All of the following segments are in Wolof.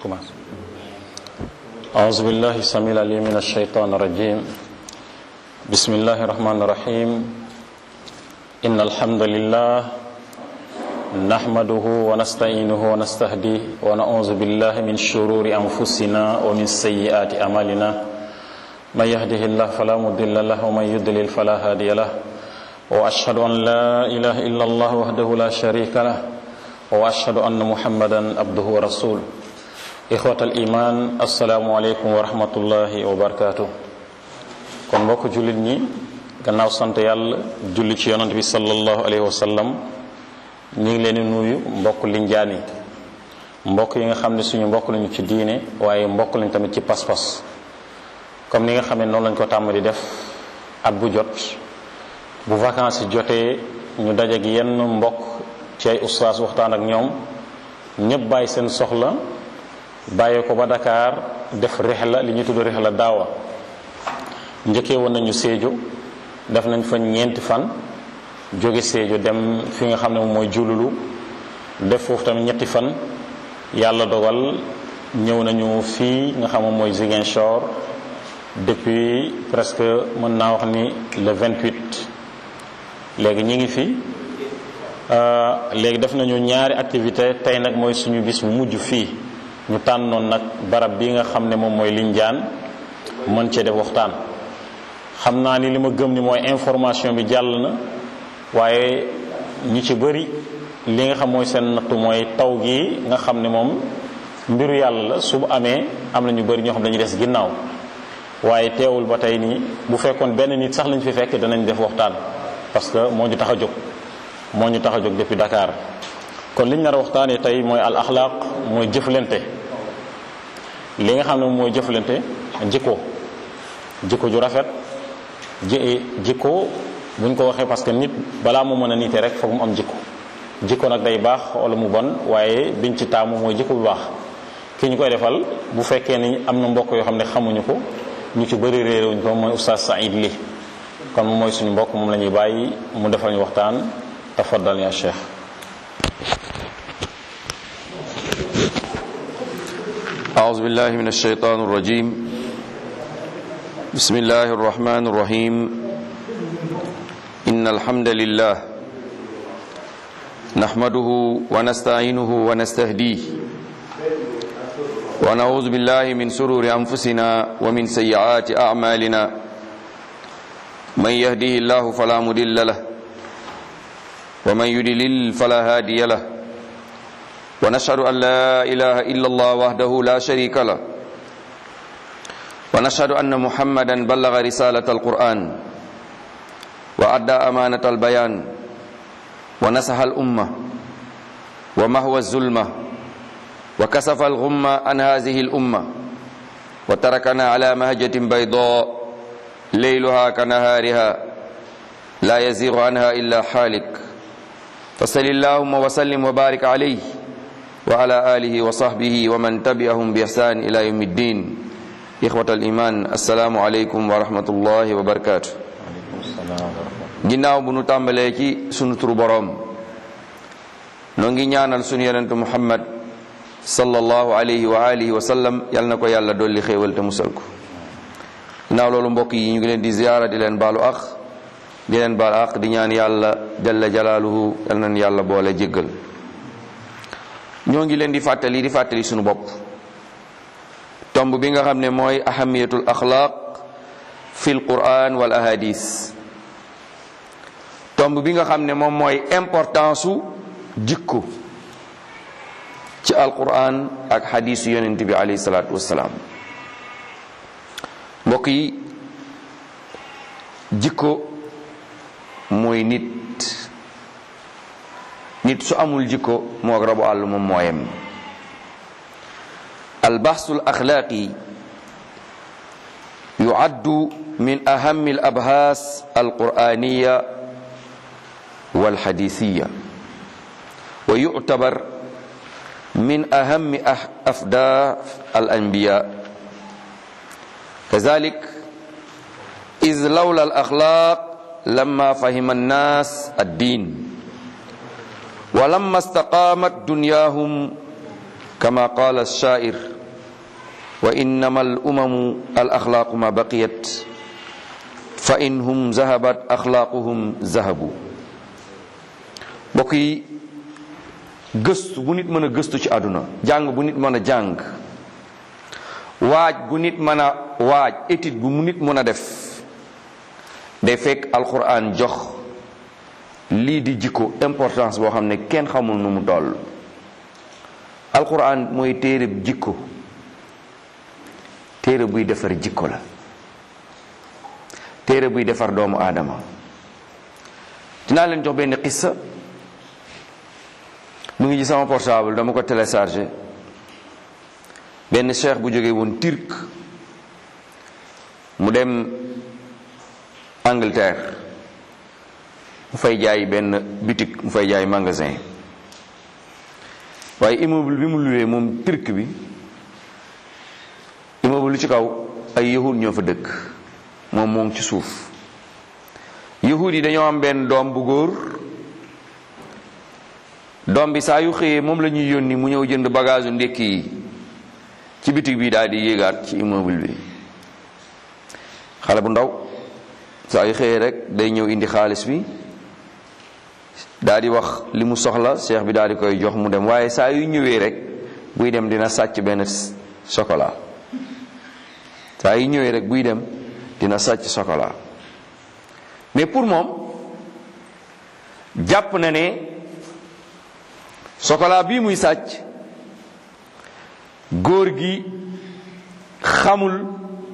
commence أعوذ بالله السميع العليم من الشيطان الرجيم بسم الله الرحمن الرحيم إن الحمد لله نحمده ونستعينه ونستهديه ونعوذ بالله من شرور أنفسنا ومن سيئات أعمالنا من يهده الله فلا مضل له ومن يضلل فلا هادي له وأشهد أن لا إله إلا الله وحده لا شريك له وأشهد أن محمدا عبده ورسوله إخوة الإيمان السلام عليكم ورحمة الله وبركاته kon mbokk jullit ñi gannaaw sant yàlla julli ci yonant bi sallallahu alayhi wa sallam ñu ngi leen di nuyu mbokk linjaan yi mbokk yi nga xam ne suñu mbokk lañu ci diine waaye mbokk lañu tamit ci pas-pas comme ni nga xam ne noonu lañ ko tàmm di def at bu jot bu vacances yi jotee ñu daje ak yenn mbokk ci ay ustaas waxtaan ak ñoom ñëpp bàyyi seen soxla bàyyee ko ba Dakar def rihla li ñuy tudd rihla daawa njëkkee woon nañu Sédhiou def nañ fa ñeenti fan jóge Sédhiou dem fi nga xam ne moom mooy jululu def foofu tamit ñetti fan yàlla dogal ñëw nañu fii nga xam moom mooy Ziguinchor depuis presque mën naa wax ni le 28 léegi ñi ngi fi léegi def nañu ñaari activité tey nag mooy suñu bis bu mujj fii ñu tànnoon nag barab bi nga xam ne moom mooy Lindiane mën cee def waxtaan xam naa ni li ma gëm ni mooy information bi jàll na waaye ñi ci bëri li nga xam mooy seen nattu mooy taw gi nga xam ne moom mbiru yàlla la su bu amee am na ñu bëri ñoo xam dañuy des ginnaaw waaye teewul ba tey nii bu fekkoon benn nit sax lañ fi fekk danañ def waxtaan parce que moo ñu tax a jóg moo ñu tax a jóg depuis Dakar kon liñ nar a waxtaanee tey mooy al axlaaq mooy jëflante li nga xam ne mooy jëflante jikko jikko ju rafet ji jikko buñ ko waxee parce que nit balaa mu mën a niite rek foog mu am jikko jikko nag day baax wala mu bon waaye biñ ci taamu mooy jikko bu baax ki ñu koy defal bu fekkee ni am na mbokk yoo xam ne xamuñu ko ñu ci bëri réerewuñ ko mooy oustaz Saïd li kon moom mooy suñu mbokk moom la ñuy bàyyi mu defal ñu waxtaan tafaddal ya cheikh أعوذ بالله من الشيطان الرجيم بسم الله الرحمن الرحيم إن الحمد لله نحمده ونستعينه ونستهديه ونعوذ بالله من سرور أنفسنا ومن سيئات أعمالنا من يهده الله فلا مضل له ومن يضلل فلا هادي له ونشهد أن لا إله إلا الله وحده لا شريك له ونشهد أن محمدا بلغ رسالة القرآن وأدى أمانة البيان ونصح الأمة ومهوى الظلمة وكسف الغمة عن هذه الأمة وتركنا على مهجة بيضاء ليلها كنهارها لا يزيغ عنها إلا حالك فصل اللهم وسلم وبارك عليه وعلى آله وصحبه ومن تبعهم بإحسان إلى يوم الدين إخوة الإيمان السلام عليكم ورحمة الله وبركاته ginnaaw bu nu tàmbalee ci sunu turu boroom noo ngi ñaanal sunu yonentu muhammad sallallahu alayhi wa alihi wa sallam yal na ko yàlla dolli xéewal te musal ko ginnaaw loolu mbokk yi ñu ngi leen di ziyaara di leen baalu aq di leen baalu aq di ñaan yàlla jalla jalaaluhu yal nañ yàlla boole jéggal ñoo ngi leen di fàttali di fàttali sunu bopp tomb bi nga xam ne mooy ahamiyatul axlaaq fil quran wal ahadis tomb bi nga xam ne moom mooy importance su jikko ci alquran ak xadisu yonent bi alayhi salaatu wassalaam mbokk yi jikko mooy nit nit su amul jikko moog rabu àll moom mooyem albaxsu alaxlaaqi yuaddu min ahami alabhaas alquraniya walxadisiya wa yuctabar min ahami afdaaf alanbiya kazalik iz lawla alaxlaaq lama fahima annas addin ولما استقامت دنياهم kama qala alshair wa innama al umamu al axlaaqu ma baqiyat fa in hum zahabat axlaaquhum zahabu mbokk yi gëstu bu nit mën a gëstu ci àdduna jàng bu nit mën a jàng waaj bu nit mën a waaj étude bu mu nit mën a def day fekk alquran jox lii di jikko importance boo xam ne kenn xamul nu mu toll alquran mooy téere jikko téere buy defar jikko la téere buy defar doomu aadama dinaa leen jox benn xissa mu ngi ci sama portable dama ko téléchargé benn cheikh bu jógee woon turc mu dem Angleterre mu fay jaay benn boutique mu fay jaay magasin waaye immeuble bi mu luwee moom turc bi immeuble lu ci kaw ay yahud ñoo fa dëkk moom moo ngi ci suuf yahud yi dañoo am benn doom bu góor doom bi saa yu xëyee moom la ñuy yónni mu ñëw jënd bagage u ndékki yi ci bitig bi daal di yéegaat ci immeuble bi xale bu ndaw saa yu xëyee rek day ñëw indi xaalis bi daal di wax li mu soxla cheikh bi daal di koy jox mu dem waaye saa yu ñëwee rek buy dem dina sàcc benn chocolat saa yu ñëwee rek buy dem dina sàcc chocolat mais pour moom jàpp na ne chocolat bii muy sàcc góor gi xamul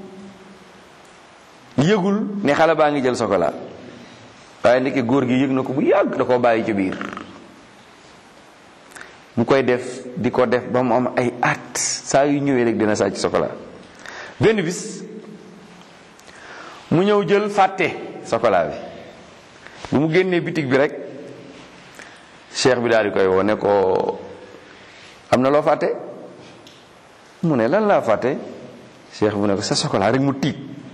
yëgul ne xale baa ngi jël chocolat waaye ndeke góor gi yëg na ko bu yàgg da koo bàyyi ci biir mu koy def di ko def ba mu am ay at saa yu ñëwee rek dina sàcc chocolat benn bis mu ñëw jël fàtte chocolat bi bu mu génnee bitig bi rek cheikh bi daal di koy woo ne ko am na loo fàtte mu ne lan laa fàtte cheikh bu ne ko sa chocolat rek mu tiit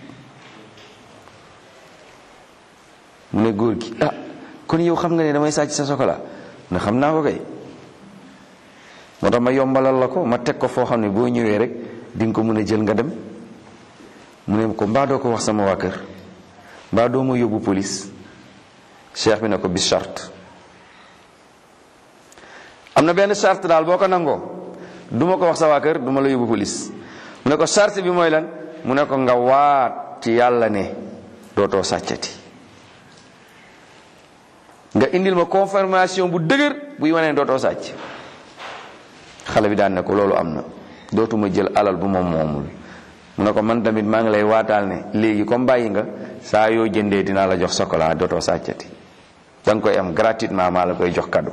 mu ne góor gi ah kon yow xam nga ne damay sàcc sa chocolat ne xam naa ko kay moo tax ma yombalal la ko ma teg ko foo xam ne boo ñëwee rek di nga ko mën a jël nga dem mu ne ko mbaa doo ko wax sama waa kër mbaa doo ma yóbbu police cheikh bi ne ko bis charte am na benn charte daal boo ko nangoo du ma ko wax sa waa kër du ma la yóbbu police mu ne ko charte bi mooy lan mu ne ko nga waat ci yàlla ne dootoo sàccati nga indil ma confirmation bu dëgër buy wane ne dootoo sàcc xale bi daan ne ko loolu am na dootuma jël alal bu moom moomul mu ne ko man tamit maa ngi lay waataal ne léegi comme bàyyi nga saa yoo jëndee dinaa la jox chocolat dootoo sàccati da nga koy am gratuitement maa la koy jox cadeau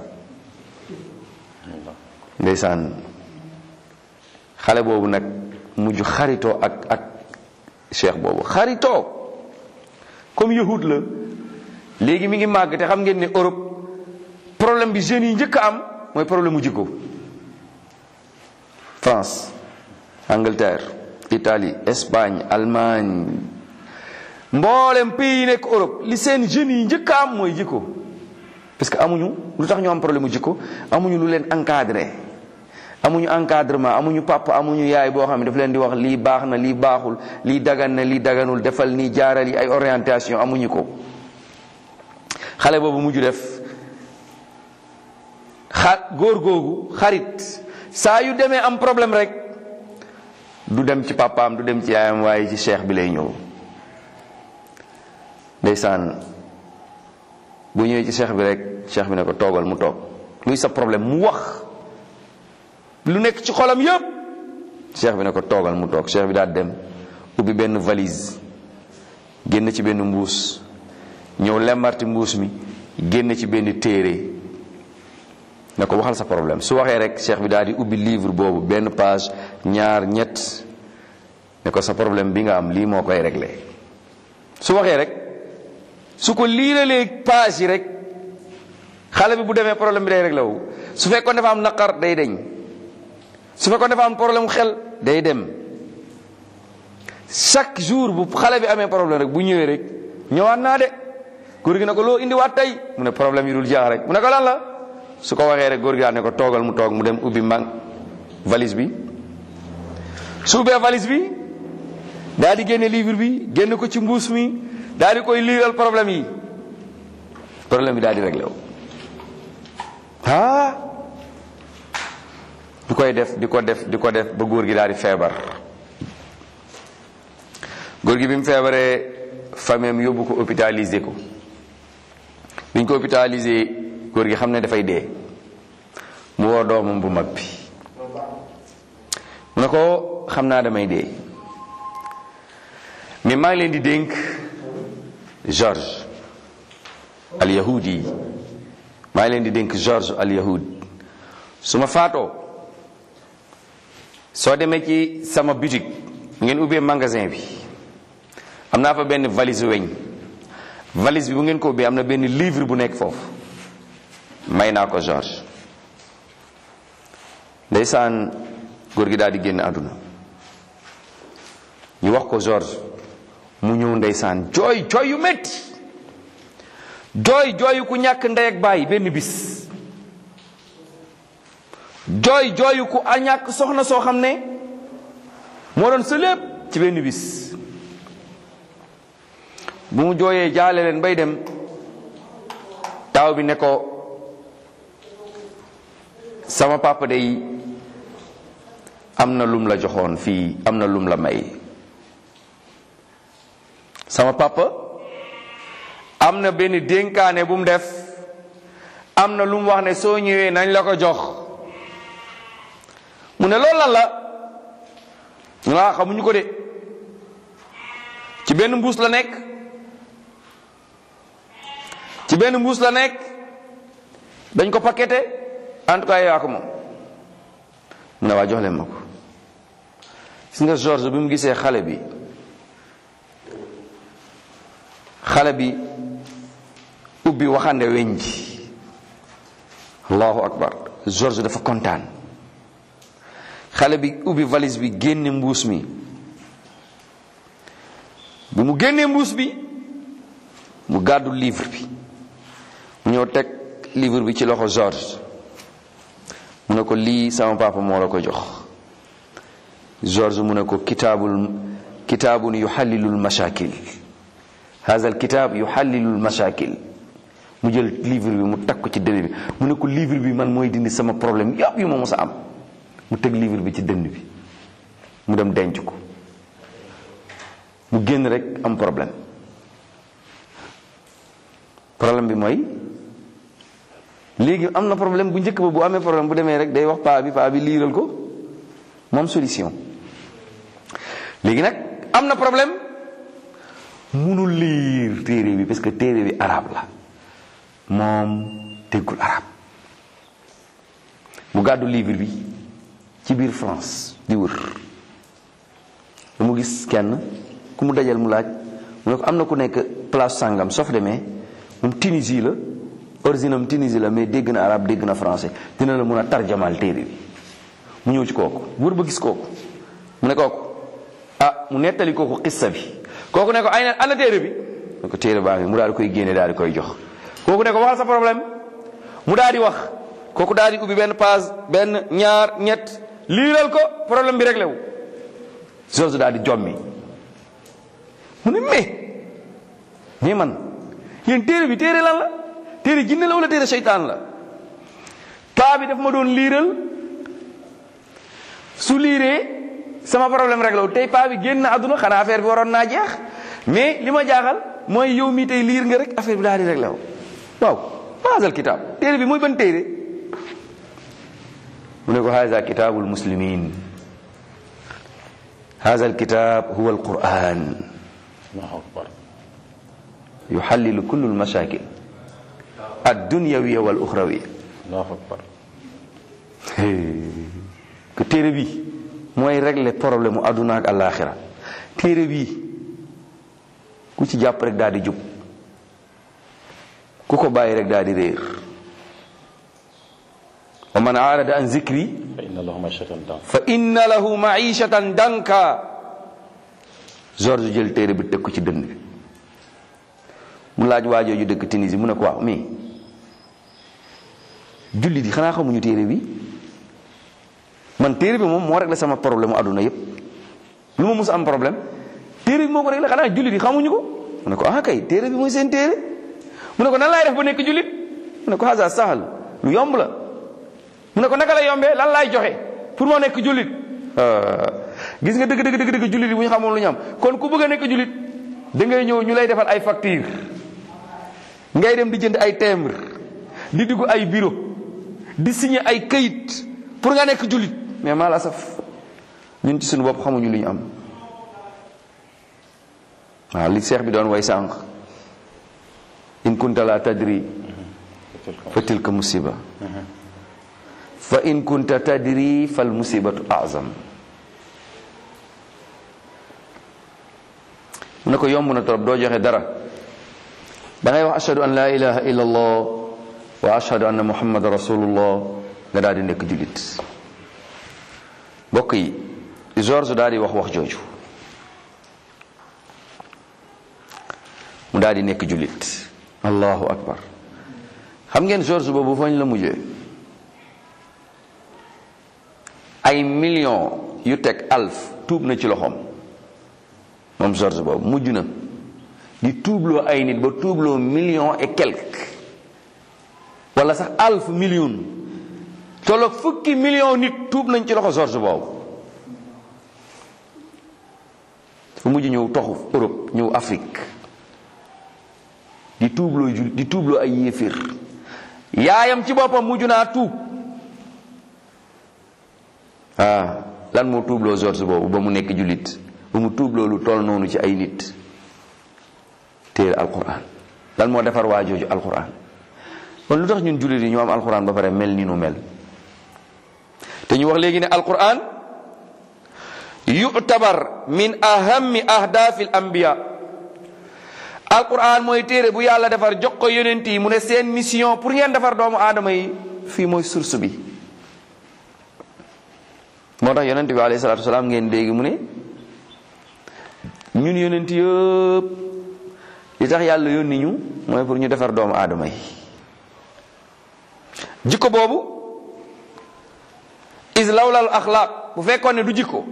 ndeysaan xale boobu nag mujj xaritoo ak ak cheikh boobu xaritoo comme yahud la léegi mi ngi màgg te xam ngeen ne Europe problème bi jeunes yi njëkk a am mooy problème mu jikko France Angleterre Italie Espagne Allemagne mboolem pays yi nekk Europe li seen jeunes yi njëkk a am mooy jikko parce que amuñu lu tax ñu am problème mu jikko amuñu lu leen encadré amuñu encadrement amuñu papa amuñu yaay boo xam ne daf leen di wax lii baax na lii baaxul lii dagan na lii daganul defal nii jaaral yi ay orientation amuñu ko xale boobu mujj def xa góor googu xarit saa yu demee am problème rek du dem ci papaam du dem ci yaayam waaye ci cheikh bi lay ñëw ndeysaan bu ñëwee ci cheikh bi rek cheikh bi ne ko toogal mu toog luy sa problème mu wax lu nekk ci xolam yépp cheikh bi ne ko toogal mu toog cheikh bi daal dem ubbi benn valise génn ci benn mbuus ñëw lemmarti mbuus mi génn ci benn téere ne ko waxal sa problème su waxee rek cheikh bi daal di ubbi livre boobu benn page ñaar ñett ne ko sa problème bi nga am lii moo koy réglé su waxee rek su ko liiralee page yi rek xale bi bu demee problème bi day réglé wu su fekkoon dafa am naqar day deñ su fekkoon dafa am problème xel day dem chaque jour bu xale bi amee problème rek bu ñëwee rek ñëwaat naa de góor gi ne ko loo indiwaat tey mu ne problème yi dul jaax rek mu ne ko lan la su ko waxee rek góor gi daal ne ko toogal mu toog mu dem ubbi mang valise bi su ubbee valise bi daal di génne livre bi génn ko ci mbuus mi daal di koy liiral problème yi problème bi daal di réglé wu ah di koy def di ko def di ko def ba góor gi daal di feebar góor gi bi mu feebaree famille yóbbu ko hôpitalisé ko biñ ko hôpitalisé góor gi xam ne dafay dee mu woo doomam bu mag bi mu ne ko xam naa damay dee mais maa ngi leen di dénk George al yahudi yi maa ngi leen di dénk George al yahud su ma faatoo soo demee ci sama boutique ngeen ubbee magasin bi am naa fa benn valise weñ valise bi bu ngeen ko ubbee am na benn livre bu nekk foofu may naa ko George ndeysaan góor gi daal di génn àdduna ñu wax ko George mu ñëw ndeysaan jooy jooy yu metti jooy jooyu ku ñàkk ndey ak bàyyi benn bis jooy jooyu ku a ñàkk soxna soo xam ne moo doon sa lépp ci benn bis bu mu jooyee jaale leen bay dem taaw bi ne ko sama papa day am na lum la joxoon fii am na lum la may sama papa am na benn dénkaane bu mu def am na lu mu wax ne soo ñëwee nañ la ko jox mu ne loolu lan la ñu la xamuñu ko de ci benn mbuus la nekk ci benn mbuus la nekk dañ ko paqueté en tout cas yaa ko moom mu ne waa jox leen ma ko gis nga George bi mu gisee xale bi xale bi ubbi waxande weñ ji allahu akbar George dafa kontaan xale bi ubbi valise bi génne mbuus mi bi mu génnee mbuus bi mu gàddu livre bi mu ñëw teg livre bi ci loxo George mu ne ko lii sama papa moo la ko jox George mu ne ko kitaabul kitaabun yuxallilul mashakil haza al kitaab yuxallilul mashakil mu jël livre bi mu teg ko ci dënn bi mu ne ko livre bi man mooy dindi sama problème yëpp yu ma mos a am mu teg livre bi ci dënn bi mu dem denc ko mu génn rek am problème problème bi mooy léegi am na problème bu njëkk ba bu amee problème bu demee rek day wax paa bi paa bi liiral ko moom solution léegi nag am na problème munul liir téere bi parce que téere bi arabe la moom déggul arabe mu gàddu livre bi ci biir France di wër da mu gis kenn ku mu dajal mu laaj mu ne ko am na ku nekk place sàngam soo fa demee moom Tunisie la origine am Tunisie la mais dégg na arabe dégg na français dina la mun a tarjamal téere bi mu ñëw ci kooku wër ba gis kooku mu ne kooku ah mu nettali kooku xissa bi kooku ne ko ay na ana téere bi ne ko téere baa ngi mu daal di koy génne daal di koy jox kooku ne ko waxal sa problème mu daal di wax kooku daal di ubbi benn page benn ñaar ñett liiral ko problème bi réglé wu George daal di jommi mu ne mais mais man yéen téere bi téere lan la téere jinne la wala téere seytaan la paa bi daf ma doon liiral su liiree sama problème réglé wu tey paa bi génn na àdduna xanaa affaire bi waroon naa jeex mais li ma jaaxal mooy yow mii tey liir nga rek affaire bi daal di réglé wu waaw maasal kitaab téere bi mooy ban téere mu ne ko haza kitaabul muslimin haza alkitab huwa alquran allahu akbar yuxallilu kullu almashakil addunyawiya wal uxrawiya allahu akbar que téere bi mooy régler problème mu adduna ak alaxira téere bi ku ci jàpp rek daal di jub ku ko bàyyi rek daal di réer wa man aarada an zikri fa inna lahu mashatan dan fa inna lahu maishatan danka George jël téere bi teg ko ci dënn bi mu laaj waajooju dëkk Tunisie mu ne ko waaw mais jullit yi xanaa xamuñu téere bi man téere bi moom moo réglé sama problème mu àdduna yépp lu ma mus am problème téere bi moo ko réglé xanaa jullit yi xamuñu ko mu ne ko ah kay téere bi mooy seen téere mu ne ko nan laay def ba nekk jullit mu ne ko hasa sahal lu yomb la mu ne ko naka la yombee lan laay joxe pour moo nekk jullit gis nga dëgg dëgg dëgg dëgg jullit yi bu ñu xamoon lu ñu am kon ku bëgg a nekk jullit da ngay ñëw ñu lay defal ay facture ngay dem di jënd ay timbre di dugg ay bureau di signer ay kayit pour nga nekk jullit mais maa la saf ñun ci suñu bopp xamuñu lu ñu am waaw li seex bi doon way sànq in kunta la tadri fa tilka musiba fa in kunta tadri fal musibatu azam mu ne ko yomb na trop doo joxe dara da ngay wax ashhadu an la ilaha illa allah wa ashhadu anna muhammad rasulullah nga daal di nekk jullit mbokk yi George daal di wax wax jooju mu daal di nekk jullit allahu akbar xam ngeen George boobu fañ la mujjee ay millions yu teg alf tuub na ci loxoom moom George boobu mujj na di tuubloo ay nit ba tuubloo million et quelque wala sax alf million tolloog fukki million nit tuub nañ ci loxo George boobu fu mujj ñëw toxu Europe ñëw Afrique di tuubloo jul di tuubloo ay yéeféer yaayam ci boppam mujj naa tuub ah lan moo tuubloo George boobu ba mu nekk jullit ba mu tuubloo lu toll noonu ci ay nit téere alquran lan moo defar waa jooju alquran kon lu tax ñun jullit yi ñu am alquran ba pare mel ni nu mel te ñu wax léegi ne alquran yu'tabar min ahammi ahdaafil anbiya alquran mooy téere bu yàlla defar jox ko yonent yi mu ne seen mission pour ngeen defar doomu aadama yi fii mooy source bi moo tax yonent bi alayhi salaatu wasalaam ngeen dégg mu ne ñun yonent yëpp li tax yàlla yónni ñu mooy pour ñu defar doomu aadama yi jikko boobu is lawlal axlaaq bu fekkoon ne du jikko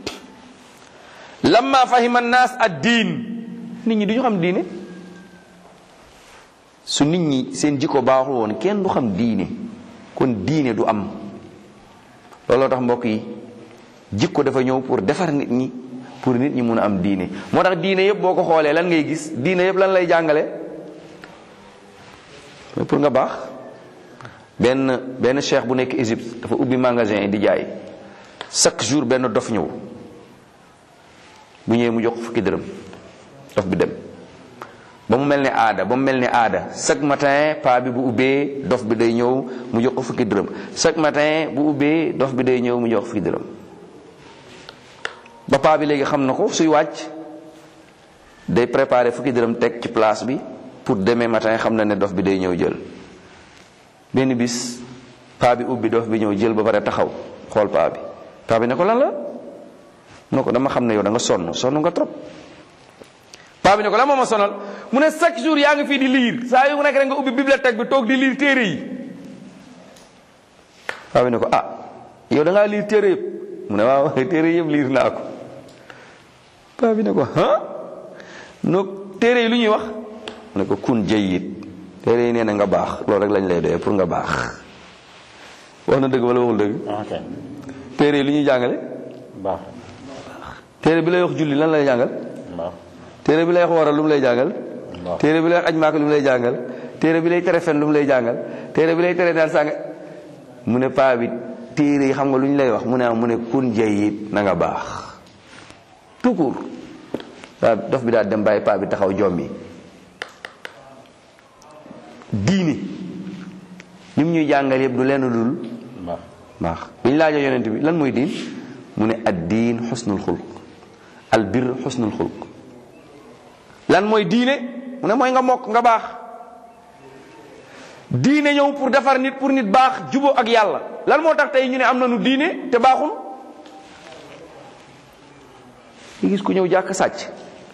lamma fahima naas ad diin nit ñi du ñu xam diine su nit ñi seen jikko baaxul woon kenn du xam diine kon diine du am looloo tax mbokk yi jikko dafa ñëw pour defar nit ñi pour nit ñi mun a am diine moo tax diine yëpp boo ko xoolee lan ngay gis diine yëpp lan lay jàngale mais pour nga baax benn benn cheikh bu nekk Égypte dafa ubbi magasin yi di jaay chaque jour benn dof ñëw bu ñëwee mu jox fukki dërëm dof bi dem ba mu mel ni aada ba mu mel ni aada chaque matin paa bi bu ubbee dof bi day ñëw mu jox ko fukki dërëm chaque matin bu ubbee dof bi day ñëw mu jox fukki dërëm ba paa bi léegi xam na ko suy wàcc day préparer fukki dërëm teg ci place bi pour demain matin xam na ne dof bi day ñëw jël benn bis paa bi ubbi dof bi ñëw jël ba pare taxaw xool paa bi paa bi ne ko lan la mu ne ko dama xam ne yow da nga sonn sonn nga trop paa bi ne ko lan moo ma sonal mu ne chaque jour yaa ngi fii di liir saa yu nekk rek nga ubbi bibliothèque bi toog di liir téere yi paa bi ne ko ah yow da ngaa liir téere yëpp mu ne waaw téere yëpp liir naa ko paa bi ne ko ah no téere yi lu ñuy wax mu ne ko kun jayyid téere yi nee na nga baax loolu rek lañ lay doyee pour nga baax wax na dëgg wala waxul dëgg ok téere yi lu ñuy jàngale baax téere bi lay wax julli lan lay jàngal baax téere bi lay wax waral lu mu lay jàngal baax téere bi lay wax aj maaka lu mu lay jàngal téere bi lay tere fen lu mu lay jàngal téere bi lay tere daal sànga mu ne paa bi téere yi xam nga lu ñu lay wax mu ne ah mu ne kun jayyid na nga baax tout court waaw dof bi daal dem bàyyi paa bi taxaw jommi diine li mu ñuy jàngal yëpp du lenn dul baax baax bi ñu laajee yonent bi lan mooy diin mu ne ad diin xusnul xulq al bir xusnul xulq lan mooy diine mu ne mooy nga mokk nga baax diine ñëw pour defar nit pour nit baax jubo ak yàlla lan moo tax tey ñu ne am nañu diine te baaxul nga gis ku ñëw jàkk sàcc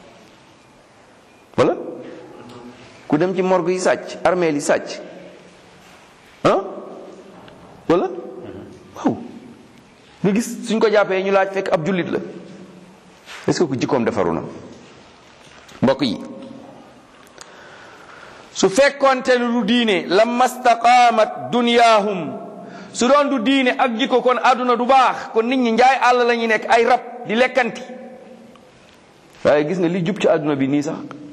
wala ku dem ci morgue yi sàcc armeel yi sàcc ah wala waaw nga gis suñ ko jàppee ñu laaj fekk ab jullit la est-ce que ku jikkoom defaru na mbokk yi su fekkoonte ne du diine lamma staqaamat dunyaahum su doon du diine ak jikko kon àdduna du baax kon nit ñi njaay àll la ñuy nekk ay rab di lekkanti waaye gis nga li jub ci àdduna bi nii sax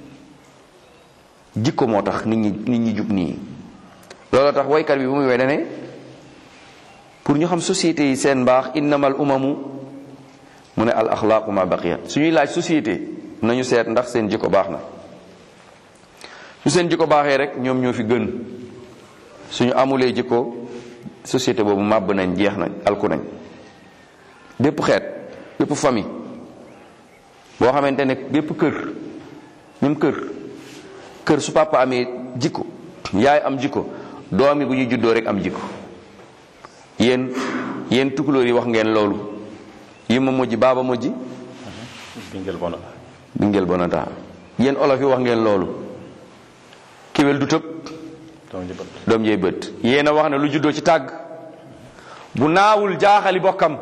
jikko moo tax nit ñi nit ñi jub nii loolu tax waykat bi bu muy way dane pour ñu xam société yi seen mbaax innamal umamu mu ne al axlaaqu ma baqiyat suñuy laaj société nañu seet ndax seen jikko baax na su seen jikko baaxee rek ñoom ñoo fi gën suñu amulee jikko société boobu màbb nañ jeex nañ alku nañ bépp xeet bépp famille boo xamante ne bépp kër même kër kër su papa amee jikko yaay am jikko doomi bu ñu juddoo rek am jikko yéen yéen tukulóor yi wax ngeen loolu yi ma mujj baaba mujj bingel bona bingel bonata yéen olof yi wax ngeen loolu kéwél du tëb doom ji bët doom jey bët yéen a wax ne lu juddoo ci tàgg bu naawul jaaxali bokkam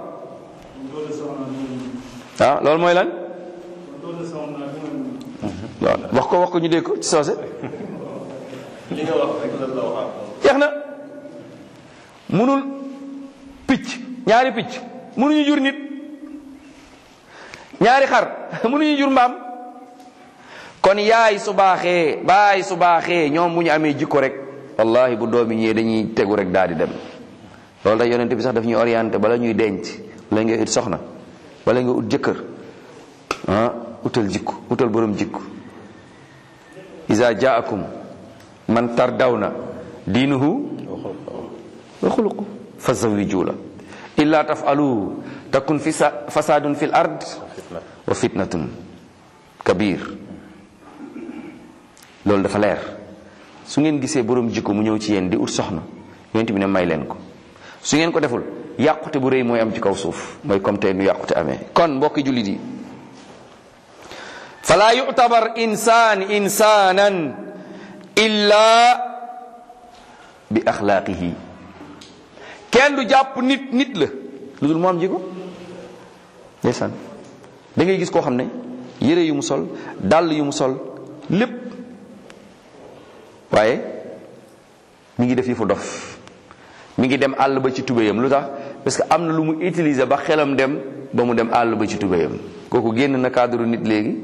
ah loolu mooy lan waaw wax ko wax ko ñu dégg ko ci soose jeex na munul picc ñaari picc munuñu jur nit ñaari xar munuñu jur mbaam kon yaay su baaxee baay su baaxee ñoom bu ñu amee jikko rek wallahi bu doomi ñëwee dañuy tegu rek daal di dem loolu tax yonent bi sax daf ñuy orienté bala ñuy denc bala nga ut soxna bala nga ut jëkkër ah utal jikko utal borom jikko iza jaakum man tardawna diinuhu wa xuluqu fa zawiju la illa tafalu takun fisa fasadun fi l ard wa fitnatun kabir loolu dafa leer su ngeen gisee borom jikko mu ñëw ci yéen di ut soxna yonent bi ne may leen ko su ngeen ko deful yàqute bu rëy mooy am ci kaw suuf mooy comme tey nu yàqute amee kon mbokki jullit yi fala yu'tabar insaan insaanan illa bi axlaaqihi kenn du jàpp nit nit la lu dul mu am jikko ndeysaan da ngay gis koo xam ne yére yu mu sol dàll yu mu sol lépp waaye mi ngi def yi fu dof mi ngi dem àll ba ci tubéyam lu tax parce que am na lu mu utiliser ba xelam dem ba mu dem àll ba ci tubéyam kooku génn na cadre nit léegi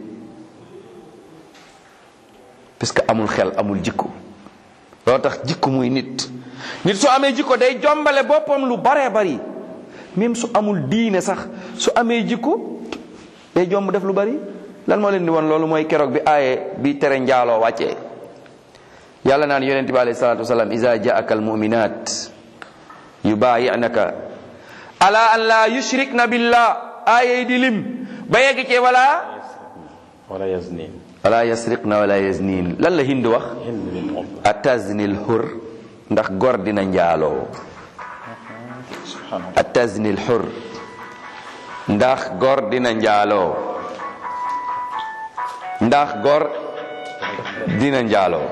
parce que amul xel amul jikko loolu tax jikko muy nit nit su amee jikko day jombale boppam lu baree bari même su amul diine sax su amee jikko day jomb def lu bari lan moo leen di won loolu mooy keroog bi aaye bi tere njaaloo wàccee yàlla naan yonent bi alayhi salatu wasalam iza jaaka almuminat yubaayinaka ala an la yushrikna billah aaye di lim ba yegg ci wala wala yaznin wala yasriqna wala yaznin lan la hind wax hind bin um ataznil hur ndax gor dina njaaloo subhanallah ataznil hur ndax gor dina njaaloo ndax gor dina njaaloo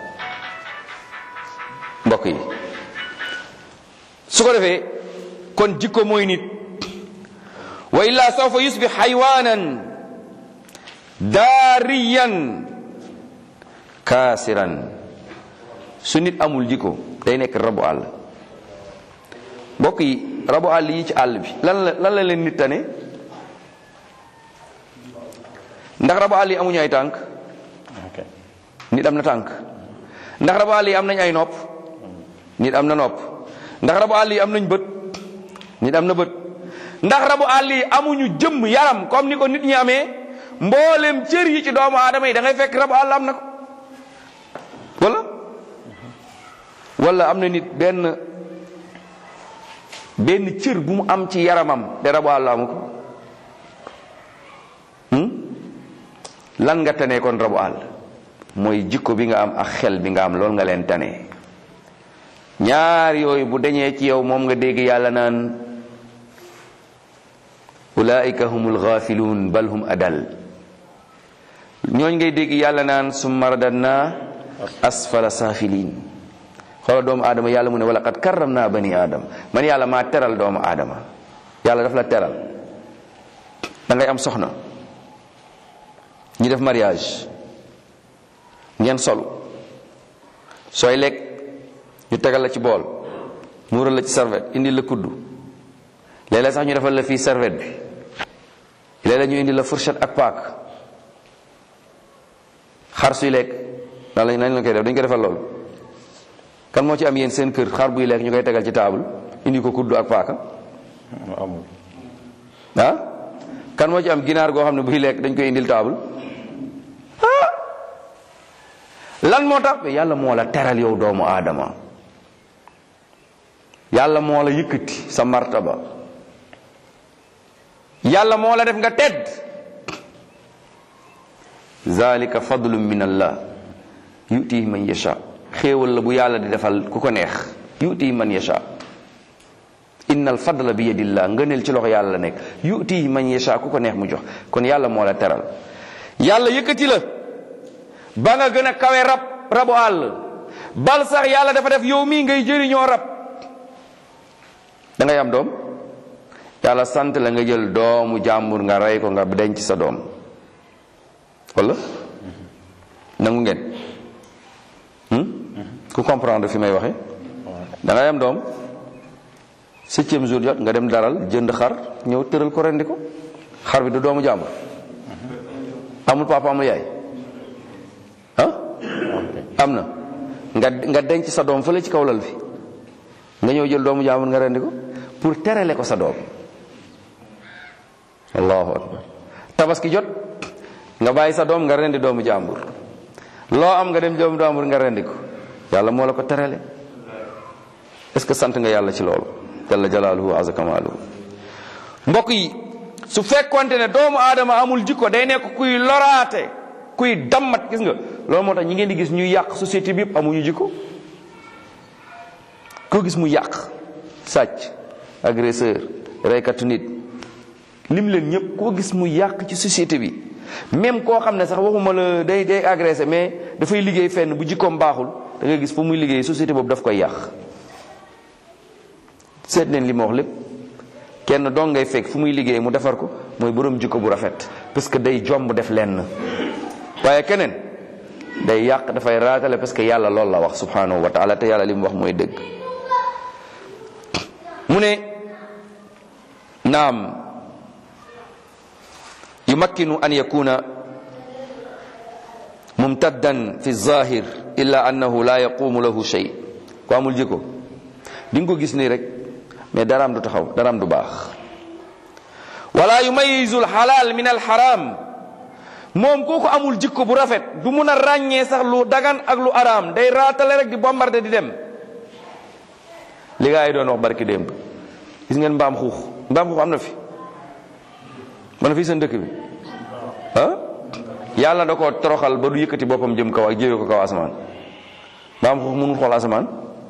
mbokk yi su ko defee kon jikko mooy nit wa illa sawfa yusbih haywanan daariyan kaasiran su nit amul jikko day nekk rabu àll mbokk yi rabu àll yi ci àll bi lan la lan la leen nit tane ndax rabu àll yi amuñu ay tànk ok nit am na tànk ndax rabu àll yi am nañ ay nopp nit am na nopp ndax rabu àll yi am nañ bët nit am na bët ndax rabu àll yi amuñu jëmm yaram comme ni ko nit ñi amee mboolem cër yi ci doomu aadama yi da ngay fekk rabu àll am na ko wala wala am na nit benn benn cër bu mu am ci yaramam te rabu àll amu ko hmm? lan nga tane kon rabu àll mooy jikko bi nga am ak xel bi nga am loolu nga leen tane ñaar yooyu bu dañee ci yow moom nga dégg yàlla naan ulaika humul ghafiluun bal hum adal ñooñ ngay dégg yàlla naan summa radadna asfala safilin xoola doomu aadama yàlla mu ne wala qad karram naa bani aadama man yàlla maa teral doomu aadama yàlla daf la teral da ngay am soxna ñu def mariage ngeen solu sooy lekk ñu tegal la ci bool muural la ci serviette indi la kuddu léeg-léeg sax ñu defal la fii serviette bi léeg-léeg ñu indi la fourchette ak paak xar suy lekk nan lañ nañ la koy def dañ ko defal loolu kan moo ci am yéen seen kër xar buy lekk ñu koy tegal ci table indi ko kuddu ak paaka amul ah kan moo ci am ginaar goo xam ne buy lekk dañ koy indil table ah lan moo tax yàlla moo la teral yow doomu aadama yàlla moo la yëkkati sa martaba yàlla moo la def nga tedd zalika fadlun min allah yutihi man yasha xéewal la bu yàlla di defal ku ko neex yutihi man yasha innal fadla bi yadillah ngëneel ci loxo yàlla la nekk yutihi man yasha ku ko neex mu jox kon yàlla moo la teral yàlla yëkkati la ba nga gën a kawe rab rabu àll bal sax yàlla dafa def yow mii ngay jëriñoo rab da ngay am doom yàlla sant la nga jël doomu jàmbur nga rey ko nga denc sa doom wala nangu ngeen ku comprendre fi may waxe da ngay am doom septième jour jot nga dem daral jënd xar ñëw tëral ko rendi ko xar bi du doomu jàmbur amul papa amul yaay ah am na nga nga denc sa doom fële ci kaw lal bi nga ñëw jël doomu jàmbur nga rendi ko pour terale ko sa doom allahu akbar tabaski jot nga bàyyi sa doom nga rendi doomu jàmbur loo am nga dem doomu jàmbur nga rendi ko yàlla moo la ko terale est-ce que sant nga yàlla ci loolu jalla jalaaluhu azza kamaaluhu mbokk yi su fekkonte ne doomu aadama amul jikko day nekk kuy loraate kuy dammat gis nga loolu moo tax ñi ngeen di gis ñuy yàq société bi yëpp amuñu jikko koo gis mu yàq sàcc agresseur reykatu nit lim leen ñëpp koo gis mu yàq ci société bi même koo xam ne sax waxuma la day day agressé mais dafay liggéey fenn bu jikkoom baaxul da nga gis fu muy liggéey société boobu daf koy yàq seet leen li ma wax lépp kenn dong ngay fekk fu muy liggéey mu defar ko mooy borom jikko bu rafet parce que day jomb def lenn waaye keneen day yàq dafay raatale parce que yàlla loolu la wax subhanahu wa taala te yàlla li mu wax mooy dëgg mu ne naam yumakkinu an yakuna mumtaddan fi zahir illa annahu la yaqumu lahu shay ku amul jikko di nga ko gis nii rek mais daraam du taxaw daraam du baax wala yumayizu alxalaal min alxaram moom kooku amul jikko bu rafet du mun a ràññee sax lu dagan ak lu araam day raatale rek di bombardé di dem li gaa yi doon wax barki démb gis ngeen mbaam xuux mbaam xuux am na fi man fii seen dëkk bi ah yàlla da koo toroxal ba du yëkkati boppam jëm kaw ak jëwee ko kaw asamaan mbaam xuux mënul xool asamaan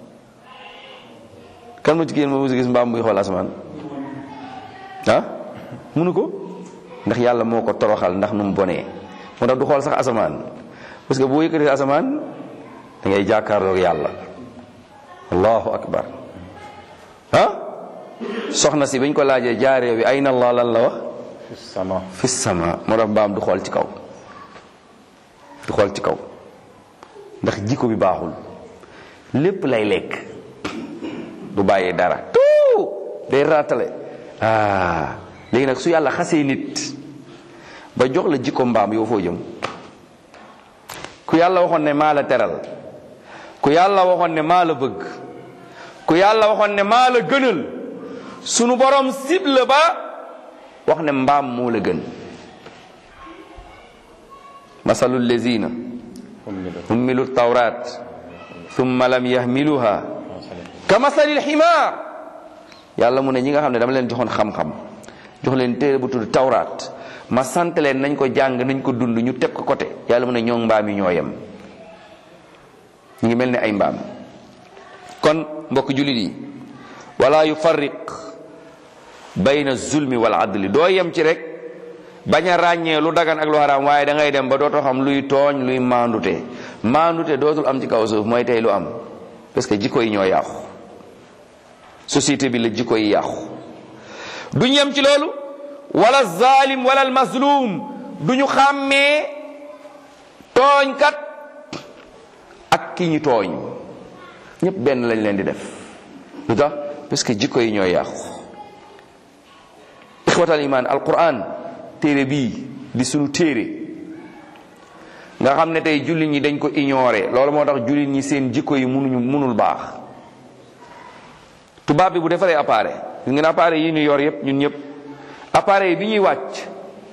kan ma ci génn ma musu gis mbaam buy xool asamaan ah mënu ko ndax yàlla moo ko toroxal ndax nu mu bonee moo tax du xool sax asamaan parce que boo yëkkatee asamaan da ngay jàkkaarloog yàlla allahu akbar ah soxna si bañ ko laajee jaaree bi ayna allah lan la wax sama fi sama moo tax mbaam du xool ci kaw du xool ci kaw ndax jikko bi baaxul lépp lay lekk du bàyyee dara tout day raatale ah léegi nag su yàlla xasee nit ba jox la jikko mbaam yow foo jëm ku yàlla waxoon ne maa la teral ku yàlla waxoon ne maa la bëgg ku yàlla waxoon ne maa la gënal sunu borom cible ba wax ne mbaam moo la gën masalu lezina hummilu tawrat thumma lam yahmiluha ka masalil ximaar yàlla mu ne ñi nga xam ne dama leen joxoon xam-xam jox leen téere bu tudd tawraat ma sant leen nañ ko jàng nañ ko dund ñu teg ko côté yàlla mu ne ñoo mbaam yi ñoo yem ñu ngi mel ne ay mbaam kon mbokk jullit yi wala yufarriq bayna zulmi wal adli doo yem ci rek bañ a ràññee lu dagan ak lu haram waaye da ngay dem ba dootoo xam luy tooñ luy maandute maandute dootul am ci kaw suuf mooy tey lu am parce que jikko yi ñoo yàqu société bi la jikko yi yàqu duñ yem ci loolu wala zalim wala almazlum duñu xàmmee tooñkat ak ki ñu tooñ ñëpp benn lañ leen di def lu tax parce que jikko yi ñooy yàqu ixwatal iman alquran téere bii di sunu téere nga xam ne tey jullit ñi dañ ko ignoré loolu moo tax jullit ñi seen jikko yi munuñu munul baax tubaab bi bu defaree appareil gis ngeen appareil yi ñu yor yépp ñun ñëpp appareil bi ñuy wàcc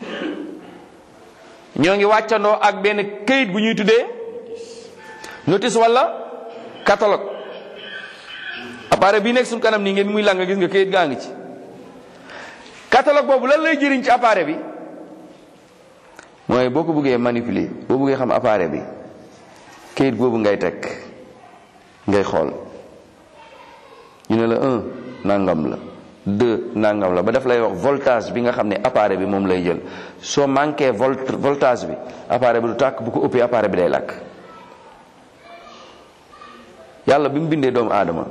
ñoo ngi wàccandoo ak benn këyit bu ñuy tuddee notice wala catalogue appareil bii nekk suñu kanam nii ngeen muy lang gis nga këyit gaa ngi ci catalogue boobu lan lay jëriñ ci appareil bi mooy boo ko bëggee manipuler boo bëggee xam appareil bi këyit boobu ngay teg ngay xool ñu ne la un nangam la deux nangam la ba daf lay wax voltage bi nga xam ne appareil bi moom lay jël soo manqué volt voltage bi appareil bi du tàkk bu ko ëppee appareil bi day làkk yàlla bi mu bindee doomu aadama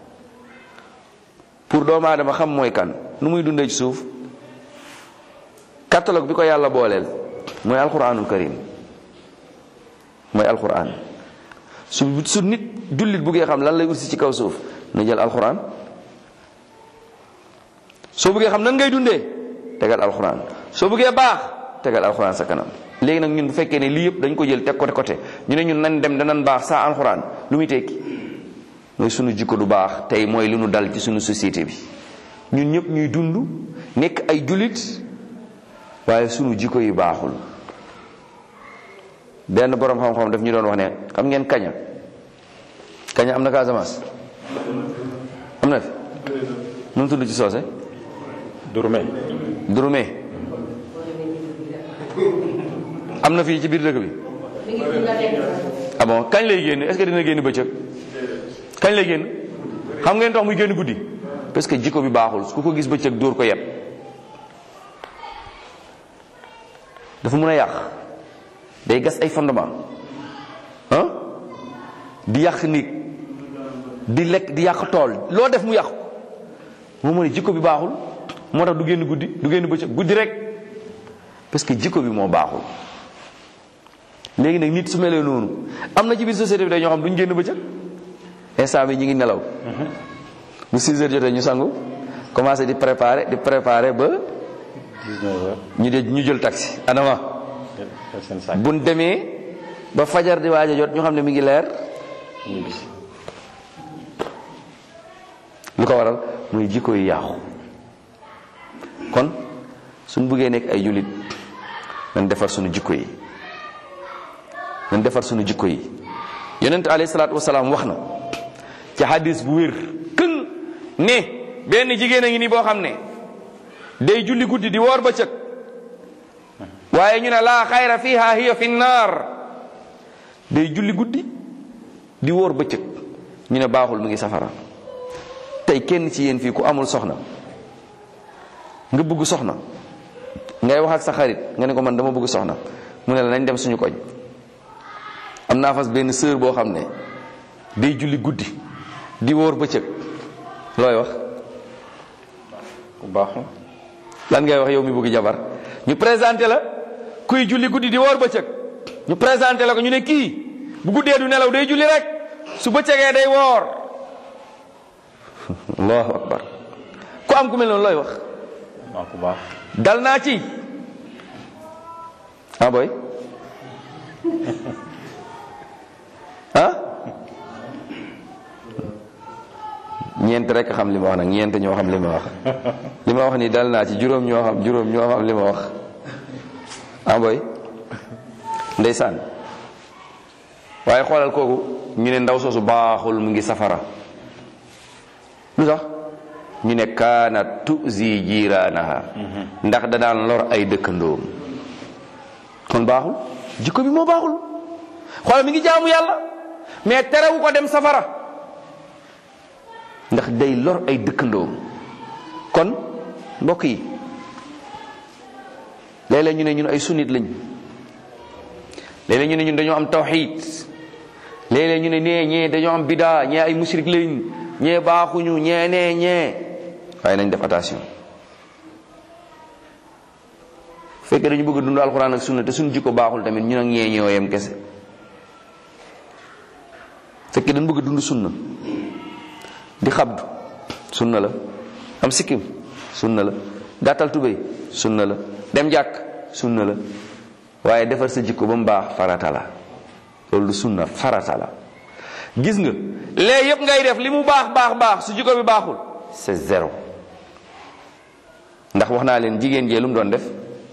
pour doomu aadama xam mooy kan nu muy dundee ci suuf catalogue bi ko yàlla booleel mooy alquranul karim mooy alquran su su nit jullit buggee xam lan lay utsi ci kaw suuf na jël alquran soo bëggee xam nan ngay dundee tegal alquran soo bëggee baax tegal alquran sa kanam léegi nag ñun bu fekkee ne lii yëpp dañ ko jël teg côté côté ñu ne ñun nan dem danan baax saa alquran lu muy tekki mooy sunu jikko du baax tey mooy li nu dal ci sunu société bi ñun ñëpp ñuy dund nekk ay jullit waaye sunu jikko yi baaxul benn borom xam-xam daf ñu doon wax ne xam ngeen kaña kaña am na Casamance am na fi nu mu tudd ci soose durme durume am na fii ci biir dëkk bi ah bon kañ lay génn est-ce que dina génn bëccëg kañ lay génn xam ngeen tax muy génn guddi parce que jikko bi baaxul ku ko gis bëccëg dóor ko yeb dafa mun a yàq day gas ay fondement ah di yàq nit di lekk di yàq tool loo def mu yàqu moo mu ne jikko bi baaxul moo tax du génn guddi du génn bëccëg guddi rek parce que jikko bi moo baaxul léegi nag nit su melee noonu am na ci biir société bi day ñoo xam duñ génn bëccëg instant bi ñu ngi nelaw bu 6 heures jotee ñu sangu commencé di préparer di préparer ba 19 heures ñu de ñu jël taxi anama def seen sac buñ demee ba fajar di waaj a jot ñu xam ne mi ngi leer ñibbisi lu ko waral muy jikko yi yàqu kon suñ buggee nekk ay jullit nañ defar suñu jikko yi nañ defar suñu jikko yi yonent alayhi salaatu wasalaam wax na ci hadis bu wér këng ne benn jigéen a ngi ni boo xam ne day julli guddi di woor bëccëg waaye ñu ne laa xayra fiha hiya fi naar day julli guddi di woor bëccëg ñu ne baaxul mu ngi safara tey kenn ci yéen fii ku amul soxna nga bëgg soxna ngay wax ak sa xarit nga ne ko man dama bëgg soxna mu ne la nañ dem suñu koñ am naa fas benn sœur boo xam ne day julli guddi di wóor bëccëg looy wax ku baaxul lan ngay wax yow mi bëgg jabar ñu présenté la kuy julli guddi di wóor bëccëg ñu présenté la ko ñu ne kii bu guddee du nelaw day julli rek su bëccëgee day woor allahu akbar ku am ku mel noonu looy wax waaw ku baax dal naa ci ah boy ah ñeent rek xam li ma wax nag ñeent ñoo xam li ma wax li ma wax ni dal naa ci juróom ñoo xam juróom ñoo xam li ma wax ah boy ndeysaan waaye xoolal kooku ñu ne ndaw soosu baaxul mu ngi safara lu tax ñu ne kaana tuzi jiiraanaha ndax da daan lor ay dëkkandoom kon baaxul jikko bi moo baaxul xoolal mi ngi jaamu yàlla mais terewu ko dem safara ndax day lor ay dëkkandoom kon mbokk yi léeg-léeg ñu ne ñun ay sunnit lañ léeg-léeg ñu ne ñun dañoo am tawxiid léeg-léeg ñu ne nee ñee dañoo am bidaa ñee ay musrik lañ ñee baaxuñu ñee nee ñee waaye nañ def attention fekkee dañu bëgg a dund alquran ak sunna te suñu jikko baaxul tamit ñu nag ñee ñoo yem kese fekkee dañu bëgg a dund sunna di xabdu sunna la am sikkim sunna la gàttal tubéy sunna la dem jàkk sunna la waaye defar sa jikko ba mu baax farata la loolu du sunna farata la gis nga lee yëpp ngay def li mu baax baax baax su jikko bi baaxul c'est zéro ndax wax naa leen jigéen jee lu mu doon def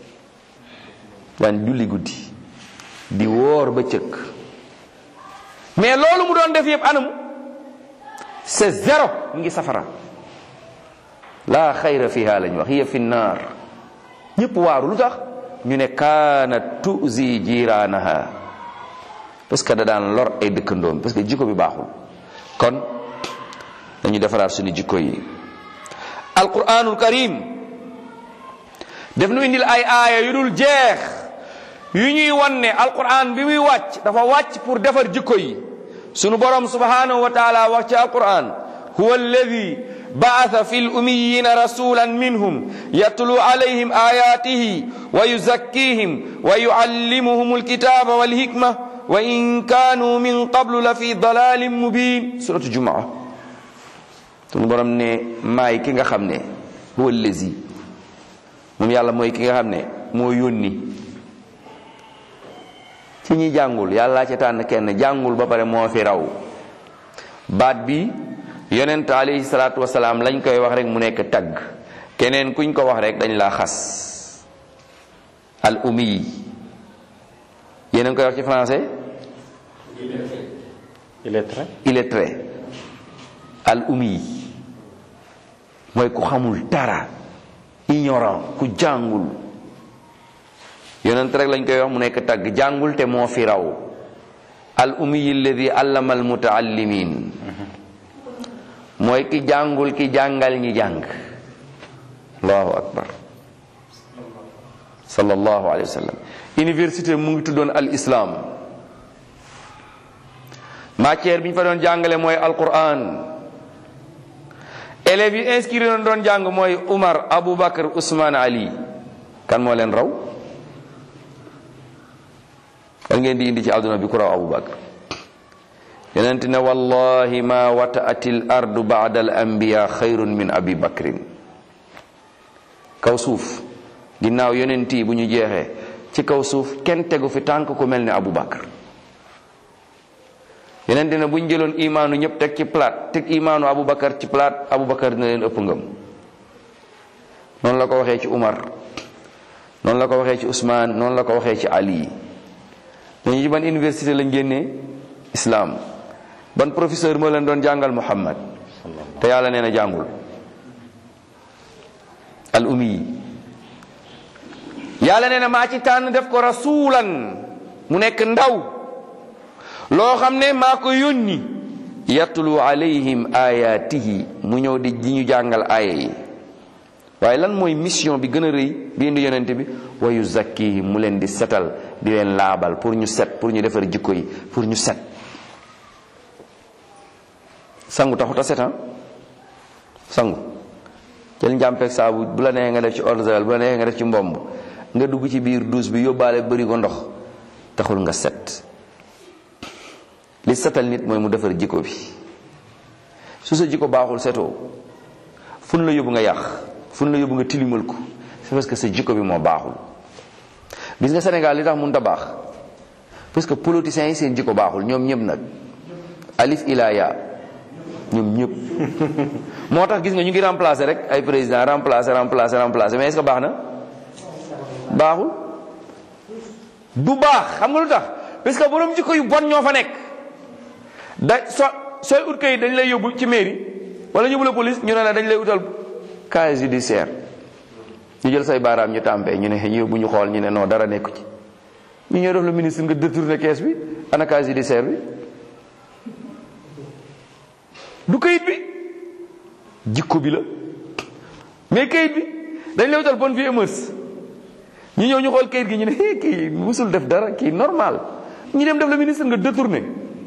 daan julli guddi di woor ba cëkk mais loolu mu doon def yëpp anamu c'est zéro mu ngi safara laa xayra fiha lañ wax hiya fi naar ñëpp waaru lu tax ñu ne kaana tuzi jiraanaha parce que da daan lor ay dëkkandoom parce que jikko bi baaxul kon dañu defaraat suñu jikko yi alquranul karim def nu indil ay aaya yu dul jeex yu ñuy wan ne alquran bi muy wàcc dafa wàcc pour defar jikko yi sunu borom subhanahu wa taala wax ci alquran huwa alladi بعث في الأميين رسولا منهم يتلو عليهم آياته ويزكيهم ويعلمهم الكتاب والحكمة وإن كانوا من قبل لفي ضلال مبين سورة الجمعة sunu borom ne maay ki nga xam ne huwa allazi moom yàlla mooy ki nga xam ne moo yónni ci ñi jàngul yàlla ca tànn kenn jàngul ba pare moo fi raw baat bi yonent alayhi salaatu wasalaam lañ koy wax rek mu nekk tagg keneen kuñ ko wax rek dañ laa xas al ummi yéen a ngi koy wax ci français illettré illettré al ummi mooy ku xamul dara ignorant ku jàngul yonent rek lañ koy wax mu nekk tagg jàngul te moo fi raw al ummi alladi allama al mutaallimin mooy ki jàngul ki jàngal ñi jàng allahu akbar sallallahu alayhi wa sallam université mu ngi tuddoon al islam matière bi ñu fa doon jàngale mooy alquran élèves yi inscrire doon doon jàng mooy Umar Aboubacar Ousmane Ali kan moo leen raw kan ngeen di indi ci àdduna bi ku raw Aboubacar yonent ne wallahi ma wataati l ardu baada al anbiya xayrun min abi bakrin kaw suuf ginnaaw yonent yi bu ñu jeexee ci kaw suuf kenn tegu fi tànk ku mel ni abu bakar yonent ne bu ñu jëloon imaanu ñëpp teg ci palaat teg imaanu abu bakar ci palaat abu bakar dina leen ëpp ngëm noonu la ko waxee ci umar noonu la ko waxee ci Ousmane noonu la ko waxee ci Ali dañu ci ban université lañ génnee islam ban professeur moo leen doon jàngal Muhammad te yàlla nee na jàngul al ummi yàlla nee na maa ci tànn def ko rasulan mu nekk ndaw loo xam ne maa ko yónni yatlu alayhim ayatihi mu ñëw di di ñu jàngal aaya yi waaye lan mooy mission bi gën a rëy bi indi yonent bi wa yuzakkihim mu leen di setal di leen laabal pour ñu set pour ñu defar jikko yi pour ñu set sangu taxut a set ah sangu jël njàmpeeg saabu bu la neexee nga def ci eau de javel bu la neexee nga def ci mbomb nga dugg ci biir douche bi yóbbaale bëri ko ndox taxul nga set li setal nit mooy mu defar jikko bi su sa jikko baaxul setoo fun la yóbbu nga yàq fun la yóbbu nga tilimal ko c'est parce que sa jikko bi moo baaxul gis nga Sénégal li tax mun ta baax parce que politiciens yi seen jikko baaxul ñoom ñëpp nag alif ilaya ñoom ñëpp moo tax gis nga ñu ngi remplacer rek ay président remplacer remplacer remplacer mais est-ce que baax na baaxul du baax xam nga lu tax parce que borom jikko yu bon ñoo fa nekk da so sooy ut kayit dañ lay yóbbu ci mairie wala ñu yóbbu la police ñu ne la dañ lay utal casier judiciaire ñu jël say baaraam ñu tàmpee ñu ne ñu yóbbu ñu xool ñu ne non dara nekku ci ñu ñëw def la ministre nga détourné kees bi ana casier judiciaire bi du kayit bi jikko bi la mais kayit bi dañ lay utal bonne vie et mœurs ñu ñëw ñu xool kayit gi ñu ne hé kii musul def dara kii normal ñu dem def la ministre nga détourné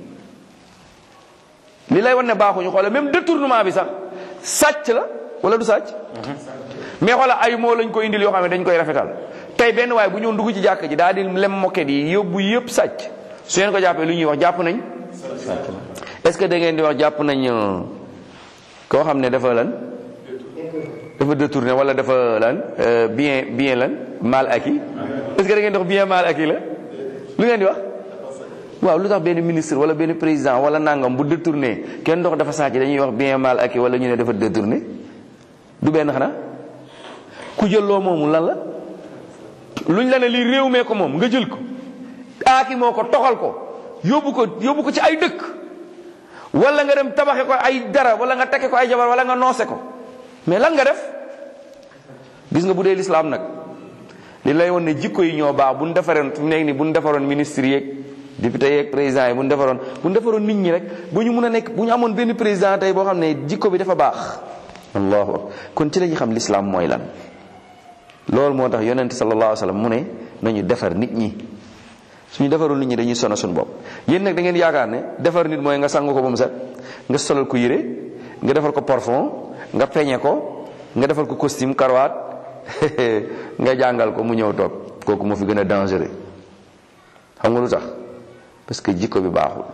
li lay wan ne baaxuñu xoole même détournement bi sax sàcc la wala du sàcc mais xoola ay moo lañ ko indil yoo xam ne dañ koy rafetal tey benn waaye bu ñëw dugg ci jàkk ji daal di lem moket yi yóbbu yëpp sàcc su ngeen ko jàppee lu ñuy wax jàpp nañ est-ce que da ngeen di wax jàpp nañ koo xam ne dafa lan dafa détourné wala dafa lan bien bien lan mal acquis est-ce que da ngeen di wax bien mal acquis la lu ngeen di wax waaw lu tax benn ministre wala benn président wala nangam bu détourné kenn dox dafa sàcc dañuy wax bien mal acquis wala ñu ne dafa détourné du benn xanaa ku jël loo moomu lan la luñ la ne lii réew mee ko moom nga jël ko aaki moo ko toxal ko yóbbu ko yóbbu ko ci ay dëkk wala nga dem tabaxe ko ay dara wala nga tekke ko ay jabar wala nga noose ko mais lan nga def gis nga bu dee lislaam nag li lay woon ne jikko yi ñoo baax bu ñu defaroon fi mu nekk nii bu ñu defaroon ministre yeeg député yeeg président yi bu ñu defaroon bu ñu defaroon nit ñi rek bu ñu mun a nekk bu ñu amoon benn président tey boo xam ne jikko bi dafa baax allahu akbar kon ci la ñuy xam lislaam mooy lan loolu moo tax yonent sallallahu alayhi wa sallam mu ne nañu defar nit ñi suñu defarul nit ñi dañuy sono suñu bopp yéen nag da ngeen yaakaar ne defar nit mooy nga sangu ko ba mu set nga solal ko yére nga defal ko parfum nga peñe ko nga defal ko costume karawaat nga jàngal ko mu ñëw toog kooku moo fi gën a dangereux xam nga lu tax parce que jikko bi baaxul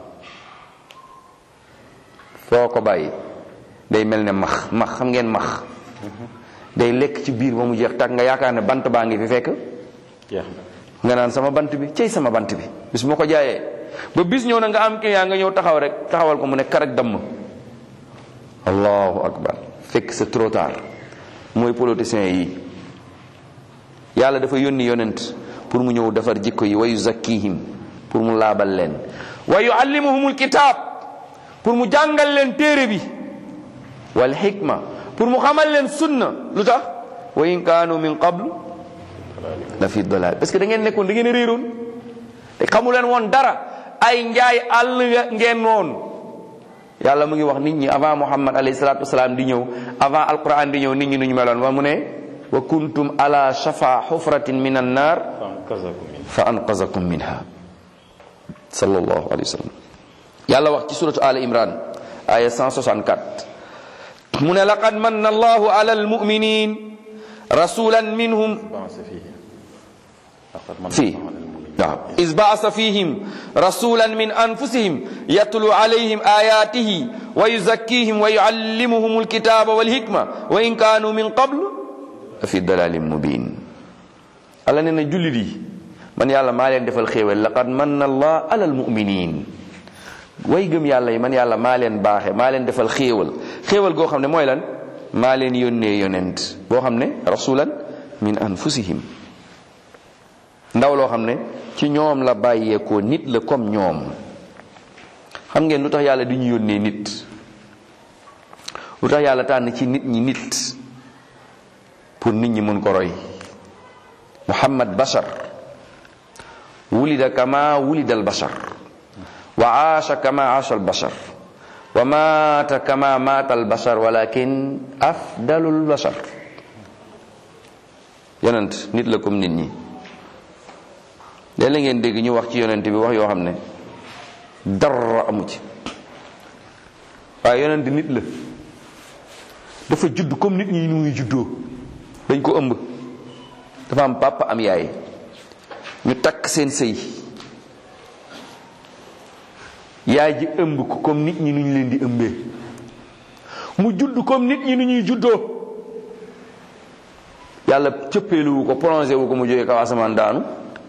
foo ko bàyyi day mel ne max max xam ngeen max day lekk ci biir ba mu jeex tàkk nga yaakaar ne bant baa ngi fi fekk nga naan sama bant bi cey sama bant bi bis moo ko jaayee ba bis ñëw na nga am client nga ñëw taxaw rek taxawal ko mu ne karaj damm allahu akbar fekk c'est trop tard mooy politiciens yi yàlla dafa yónni yonent pour mu ñëw defar jikko yi wa yuzakkihim pour mu laabal leen wa yuallimuhumul kitaab pour mu jàngal leen téere bi wal hikma pour mu xamal leen sunna lu tax wa in kaanu min qablu la fi dalal parce que da ngeen nekkoon da ngeen réeroon te xamu leen woon dara ay njaay àll ngeen woon yàlla mu ngi wax nit ñi avant muhammad alayhi salatu wasalaam di ñëw avant alquran di ñëw nit ñi nu ñu meloon wa mu ne wa kuntum ala shafa xufratin min annar fa anqazakum minha sallallahu alayhi wa sallam yàlla wax ci suratu al imran aya 164 mu ne laqad manna allahu ala almuminin rasulan minhum fii waaw is baasa fihim rasulan min anfusihim yatlu alayhim ayatihi wa yuzakkihim wa yuallimuhum alkitaba walhikma wa in kanu min qablu fi dalalin mubin alla nee na jullit yi man yàlla maa leen defal xéewal laqad manna allah ala almuminin way gëm yàlla yi man yàlla maa leen baaxe maa leen defal xéewal xéewal goo xam ne mooy lan maa leen yónnee yonent boo xam ne rasulan min anfusihim ndaw loo xam ne ci ñoom la bàyyeekoo nit la comme ñoom xam ngeen lu tax yàlla di ñu yónnee nit lu tax yàlla tànn ci nit ñi nit pour nit ñi mun ko roy muhammad bashar wulida kama wulida al bashar wa aasha kama aasha al bashar wa maata kama maata al bashar walakin afdalul bashar yonent nit la comme nit ñi léeg-léeg ngeen dégg ñu wax ci yonent bi wax yoo xam ne dara amu ci waaye yonent nit la dafa judd comme nit ñi nu muy juddoo dañ ko ëmb dafa am papa am yaay ñu takk seen sëy yaay ji ëmb ko comme nit ñi nu ñu leen di ëmbee mu judd comme nit ñi nu ñuy juddoo yàlla cëppeeluwu ko plongé wu ko mu jógee kaw asamaan daanu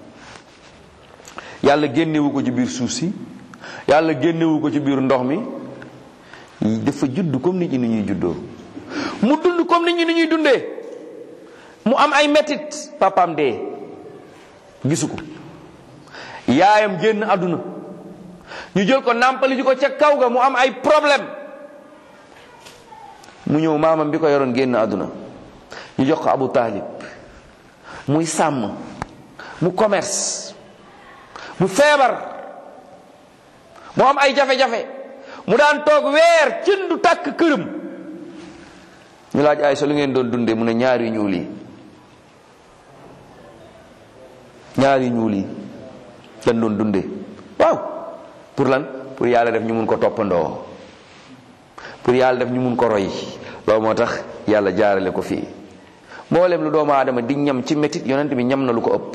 yàlla génnewu ko ci biir suuf si yàlla génnewu ko ci biir ndox mi dafa judd comme nit ñi ni ñuy juddoo mu dund comme nit ñi ni ñuy dundee mu am ay metit papaam dee gisu ko yaayam génn àdduna ñu jël ko nàmpali ji ko ca kaw ga mu am ay problème mu ñëw maamam bi ko yoroon génn àdduna ñu jox ko Abu Taalib muy sàmm mu commerce mu feebar mu am ay jafe-jafe mu daan toog weer cin du tàkk këram ñu laaj ay sa lu ngeen doon dundee mu ne ñaari ñuul yi ñaari ñuul yi lan doon dundee waaw pour lan pour yàlla def ñu mun ko toppandoo pour yàlla def ñu mun ko roy loolu moo tax yàlla jaarale ko fii mboolem lu doomu aadama di ñam ci métit yonent bi ñam na lu ko ëpp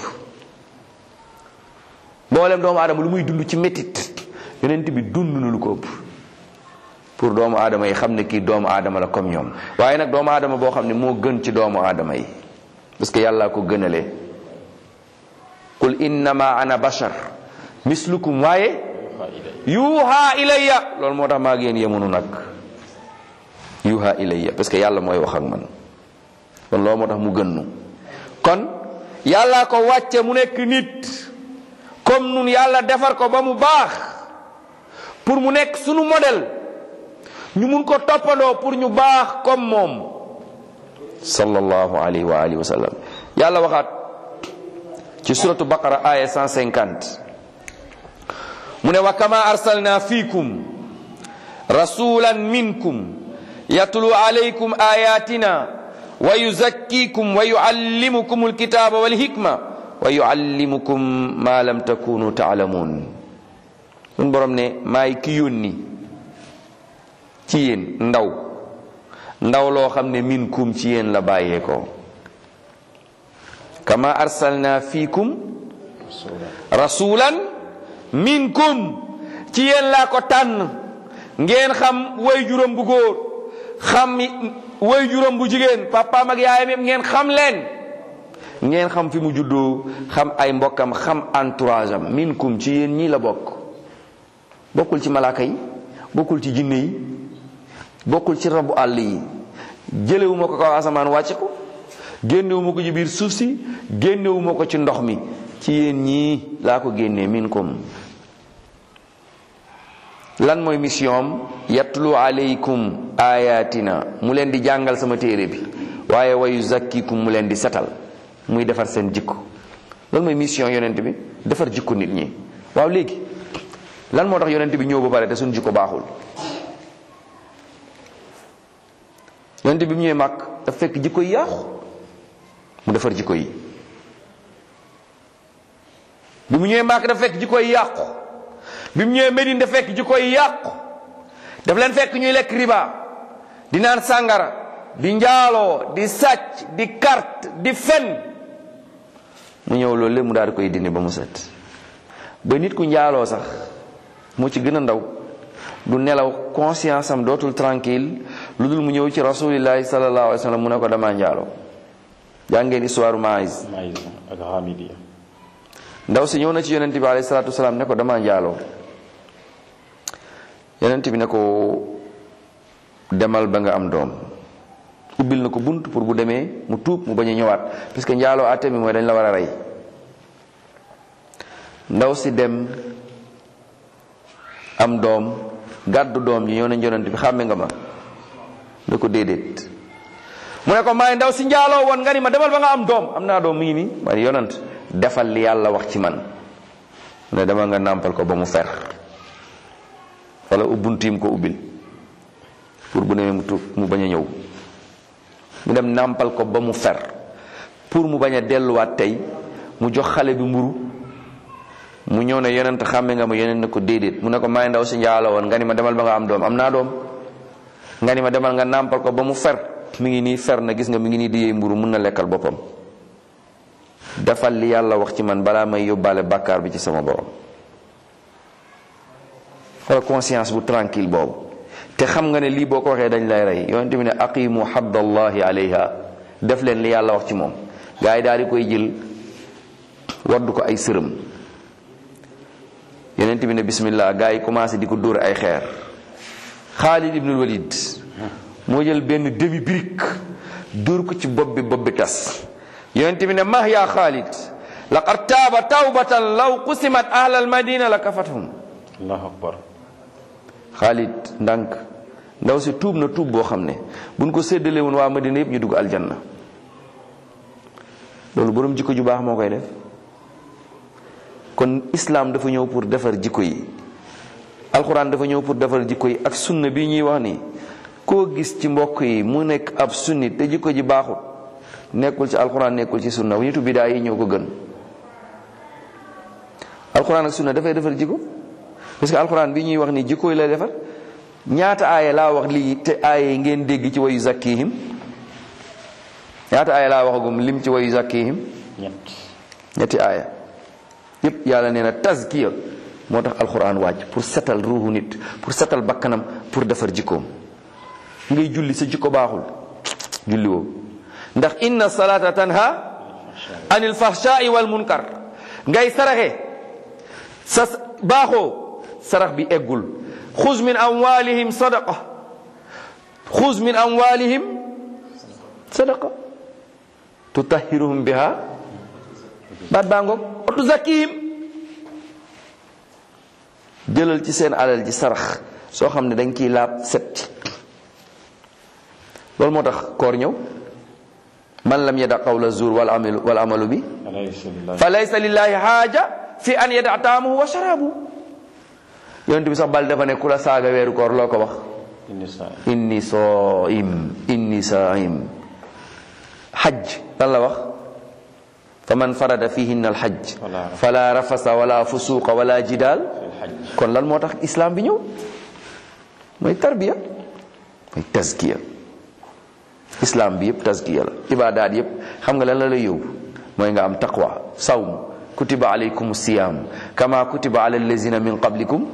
mboolem doomu aadama lu muy dund ci métit yonent bi dund na lu ko ëpp pour doomu aadama yi xam ne kii doomu aadama la comme ñoom waaye nag doomu aadama boo xam ne moo gën ci doomu aadama yi parce que yàlla ko gënalee qul innama ana bashar mislukum waaye yuuha ilayya loolu moo tax maa ngi yéen yemunu nag yuuha ilayya parce que yàlla mooy wax ak man kon loolu moo tax mu gën nu kon yàlla ko wàcce mu nekk nit comme nun yàlla defar ko ba mu baax pour mu nekk sunu modèle ñu mun ko toppandoo pour ñu baax comme moom sallallahu alayhi wa alihi wa sallam yàlla waxaat ci suratu baqara aya 150 mu ne wa kama arsalna fiikum rasulan minkum yatlu alaykum ayatina wa yuzakkikum wa yuallimukum alkitaba walhikma wa yuallimukum ma lam takunu taalamun sun borom ne maay ki yónni ci yéen ndaw ndaw loo xam ne minkum ci yéen la bàyyee ko kama arsalna fiikum rasulan minkum ci yéen laa ko tànn ngeen xam way juróom bu góor xam way juróom bu jigéen papaam ak yaayam yëpp ngeen xam leen ngeen xam fi mu juddoo xam ay mbokkam xam entourage am minkum ci yéen ñii la bokk bokkul ci malaaka yi bokkul ci jinne yi bokkul ci rabu àll yi jëlewuma ko kaw asamaan wàcce ko génnewuma ko ci biir suuf si génnewuma ko ci ndox mi ci yéen ñii laa ko génnee minkum lan mooy mission am yatlu alaykum ayatina mu leen di jàngal sama téere bi waaye wayu zakkikum mu leen di setal muy defar seen jikko loolu mooy mission yonent bi defar jikko nit ñi waaw léegi lan moo tax yonent bi ñëw ba pare te suñu jikko baaxul yonent bi mu ñëwee màkk daf fekk jikko yi yàqu mu defar jikko yi bi mu ñëwee màkk daf fekk jikko yi yàqu bi mu ñëwee Medine daf fekk jikko yi yàqu daf leen fekk ñuy lekk riba di naan sàngara di njaaloo di sàcc di carte di fen mu ñëw loolu lépp mu daal di koy dindi ba mu set ba nit ku njaaloo sax moo ci gën a ndaw du nelaw conscience am dootul tranquille lu dul mu ñëw ci rasulillahi sallallahu alayhi wa sallam mu ne ko dama njaaloo jàngeen histoire maïs ak Hamidiya ndaw si ñëw na ci yonent bi alayhi salatu wasalaam ne ko dama njaaloo yonent bi ne ko demal ba nga am doom ubbil na ko bunt pour bu demee mu tuub mu bañ a ñëwaat parce que njaaloo àtte mi mooy dañ la war a rey ndaw si dem am doom gàddu doom ji ñëw nañ yonent bi xàmme nga ma ne ko déedéet mu ne ko maay ndaw si njaaloo woon nga ni ma demal ba nga am doom am naa doom mu ngi nii waaye yonent defal li yàlla wax ci man mu ne demal nga nàmpal ko ba mu fer wala ubbuntiim ko ubbil pour bu demee mu tuub mu bañ a ñëw mu dem nàmpal ko ba mu fer pour mu bañ a delluwaat tey mu jox xale bi mburu mu ñëw ne yonent xàmme nga ma yonent ne ko déedéet mu ne ko maay ndaw si njaalo woon nga ni ma demal ba nga am doom am naa doom nga ni ma demal nga nàmpal ko ba mu fer mi ngi nii fer na gis nga mi ngi nii di yee mburu mun na lekkal boppam defal li yàlla wax ci man balaa may yóbbaale bàkkaar bi ci sama borom xool conscience bu tranquille boobu te xam nga ne lii boo ko waxee dañ lay rey yonent bi ne aqimu haddallahi alayha def leen li yàlla wax ci moom gaa yi daal di koy jël waddu ko ay sërëm yonent bi ne bismillah gaa yi commencé di ko dóor ay xeer Xaalid ibnul Walid moo jël benn demi brique dóor ko ci bopp bi bopp bi tas yonent bi ne mah yaa Xaalid laqad taaba tawbatan law qusimat ahlal madina la kafathum allahu akbar Xaalid ndànk ndaw si tuub na tuub boo xam ne buñ ko séddale woon waa madina yëpp ñu dugg aljanna loolu borom jikko ju baax moo koy def kon islam dafa ñëw pour defar jikko yi alxuraan dafa ñëw pour defar jikko yi ak sunna bi ñuy wax ni koo gis ci mbokk yi mu nekk ab sunni te jikko ji baaxut nekkul ci alxuraan nekkul ci sunna nitu bidaa yi ñoo ko gën alxuraan ak sunna dafay defar jikko parce que alxuraan bi ñuy wax ni jikko yi lay defar ñaata aaya laa wax lii te aaya yi ngeen dégg ci wayu zakkihim ñaata aaya laa waxagum lim ci wa yuzakkihim ñett ñetti aaya yépp yàlla nee na tazkiya moo tax alquran wàcc pour setal ruuxu nit pour setal bakkanam pour defar jikkoom ngay julli sa jikko baaxul julli woo ndax inna salata tanha anil fahshai wal munkar ngay saraxe sa baaxoo sarax bi eggul xuz min amwalihim sadaqa xuz min amwalihim sadaqa tutahiruhum biha baat baa ngoog otu zakihim jëlal ci seen alal ji sarax soo xam ne dañ ciy laab set loolu moo tax koor ñëw man lam yada qawla zur wal amalu wal amalu bi fa laysa lillahi haaja fi an yada taamuhu wa sharabu yonent bi sax bal dafa ne ku la saaga weeru koor loo ko wax inni saim inni saim xaj lan la wax fa man farada fihinna alxaj fala rafasa wala fusuqa wala jidaal kon lan moo tax islam bi ñëw mooy tarbiya mooy tazkiya islam bi yëpp tazkiya la ibadaat yëpp xam nga lan la lay yóbbu mooy nga am taqwa sawm kutiba alaykum siyam kama kutiba ala allazina min qablikum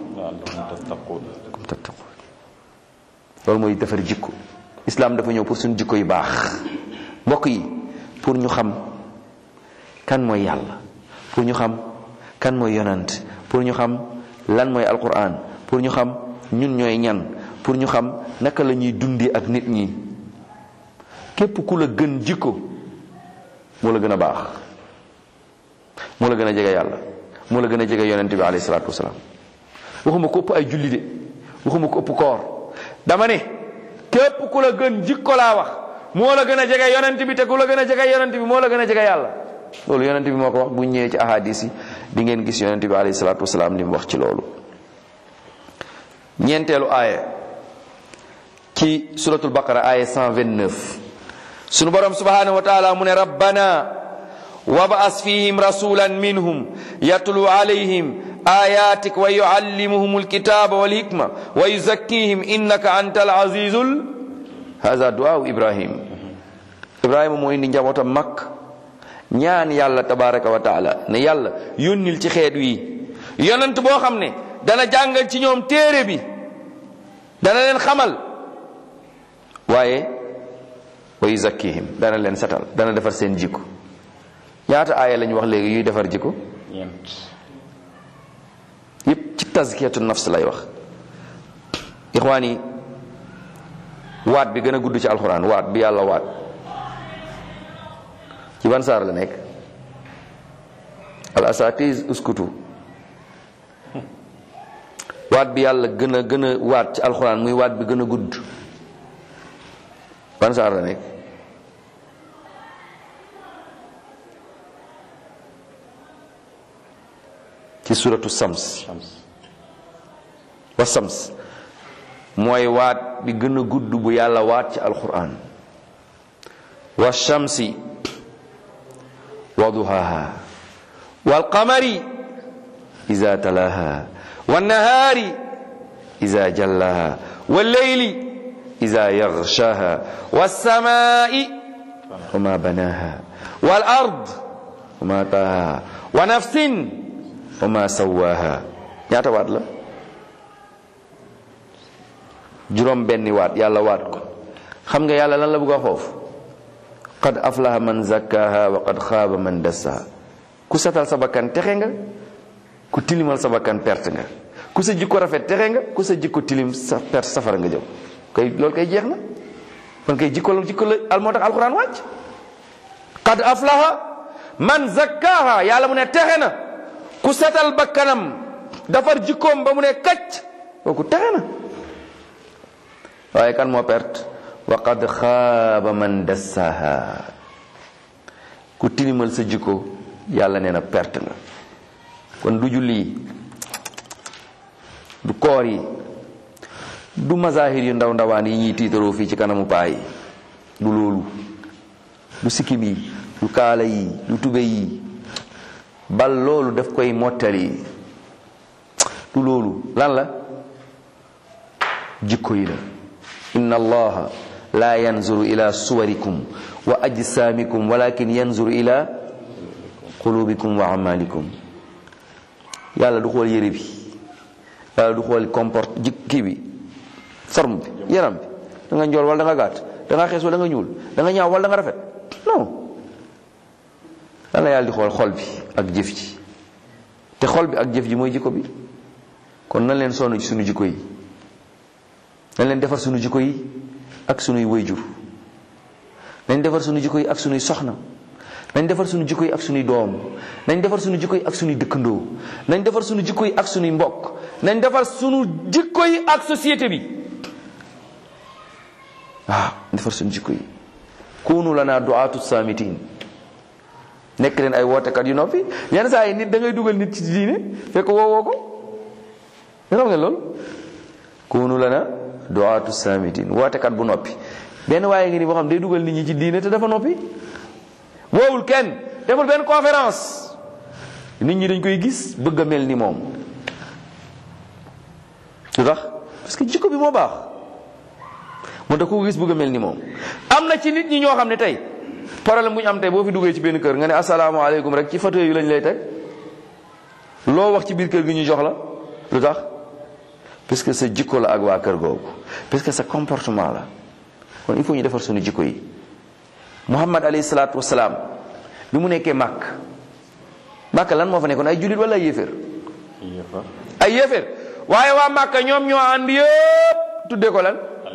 kum tattaqun loolu mooy defar jikko islam dafa ñëw pour suñu jikko yu baax mbokk yi pour ñu xam kan mooy yàlla pour ñu xam kan mooy yonant pour ñu xam lan mooy alquran pour ñu xam ñun ñooy ñan pour ñu xam naka la ñuy dundee ak nit ñi képp ku la gën jikko moo la gën a baax moo la gën a jege yàlla moo la gën a jege yonente bi alayhi salaatu wasalaam waxuma ko ëpp ay julli de waxuma ko ëpp koor dama ne képp ku la gën jikko laa wax moo la gën a jege yonent bi te ku la gën a jege yonent bi moo la gën a jege yàlla loolu yonent bi moo ko wax bu ñëwee ci ahadis yi di ngeen gis yonent bi alayhi salaatu wasalaam li mu wax ci loolu ñeenteelu aaya ci suratul baqara aaya 129 sunu borom subhanahu wa taala mu ne rabbana wab'as fihim rasulan minhum yatlu alayhim ayatik wa yuallimuhum alkitaba walhikma wa yuzakkihim innaka anta alazizul hada du'aa ibrahim ibrahima moo indi njabootam mag ñaan yàlla tabaraka wa taala ne yàlla yónnil ci xeet wi yonent boo xam ne dana jàngal ci ñoom téere bi dana leen xamal waaye wa yuzakkihim dana leen setal dana defar seen jikko ñaata aaya lañ wax léegi yuy defar jikko ñeent yépp ci tazkiyatu nafs lay wax ixwaan yi waat bi gën a gudd ci alxuraan waat bi yàlla waat ci ban saar la nekk al asatiz uskutu waat bi yàlla gën a gën a waat ci alxuraan muy waat bi gën a gudd ban saar la nekk ci suratu sams wa sams mooy waat bi gën a gudd bu yàlla waat ci alquran wa shamsi wa duhaha wal qamari iza talaha wan nahari iza jallaha wal layli iza yaghshaha was samai wa ma banaha wal ard wa ma taha wa nafsin wa ma sawaha ñaata waat la juróom benni waat yàlla waat ko xam nga yàlla lan la bëgg a foofu qad aflaha man zakkaha wa qad xaaba man dassaha ku setal sa bakkan texe nga ku tilimal sa bakkan perte nga ku sa jikko rafet texe nga ku sa jikko tilim sa perte safara nga jëm kay loolu kay jeex na kon kay jikko la jikko la al moo tax alquran wàcc qad aflaha man zakkaha yàlla mu ne texe na ku setal bakkanam defar jikkoom ba mu ne kacc kooku texe na waaye kan moo perte wa qad xaaba man dassaha ku tilimal sa jikko yàlla nee na perte nga kon du julli yi du koor yi du mazahir yu ndaw ndawaan yi ñuy tiitaroo fii ci kanamu paa yi du loolu du sikkim yi du kaala yi du tube yi bal loolu daf koy mottali du loolu lan la jikko yi la inna allaha laa yanzuru ila suwarikum wa ajsaamikum walakin yanzuru ila qulubikum wa amalikum yàlla du xool yére bi yàlla du xool comporte ji kii bi forme bi yaram bi da nga njool wala da nga gàtt da nga xees wala da nga ñuul da nga ñaaw wala da nga rafet non lan la yàlla di xool xol bi ak jëf ji te xol bi ak jëf ji mooy jikko bi kon nan leen sonn ci sunu jikko yi nañ leen defar sunu jikko yi ak sunuy wayjur nañ defar sunu jikko yi ak sunuy soxna nañ defar sunu jikko yi ak sunuy doom nañ defar sunu jikko yi ak sunuy dëkkandoo nañ defar sunu jikko yi ak sunuy mbokk nañ defar sunu jikko yi ak société bi waaw defar sunu jikko yi kunu lana du'atu samitin nekk leen ay wootekat yu noppi yenn saa yi nit da ngay dugal nit ci diine fekk woowoo ko nga xam ngeen loolu kunu lana du'atu samitin wootekat bu noppi benn waaye ngi ni boo xam day dugal nit ñi ci diine te dafa noppi woowul kenn deful benn conférence nit ñi dañ koy gis bëgg a mel ni moom lu tax parce que jikko bi moo baax moo tax ku gis bëgg a mel ni moom am na ci nit ñi ñoo xam ne tey problème bu ñu am tey boo fi duggee ci benn kër nga ne asalaamaaleykum rek ci fauteuil yu lañ lay teg loo wax ci biir kër gi ñu jox la lu tax parce que sa jikko la ak waa kër googu parce que sa comportement la kon il faut ñu defar suñu jikko yi muhammad alayhi salaatu wasalaam bi mu nekkee màkk màkk lan moo fa nekkoon ay jullit wala ay yéeféer ay yéeféer waaye waa màkk ñoom ñoo ànd yëpp tuddee ko lan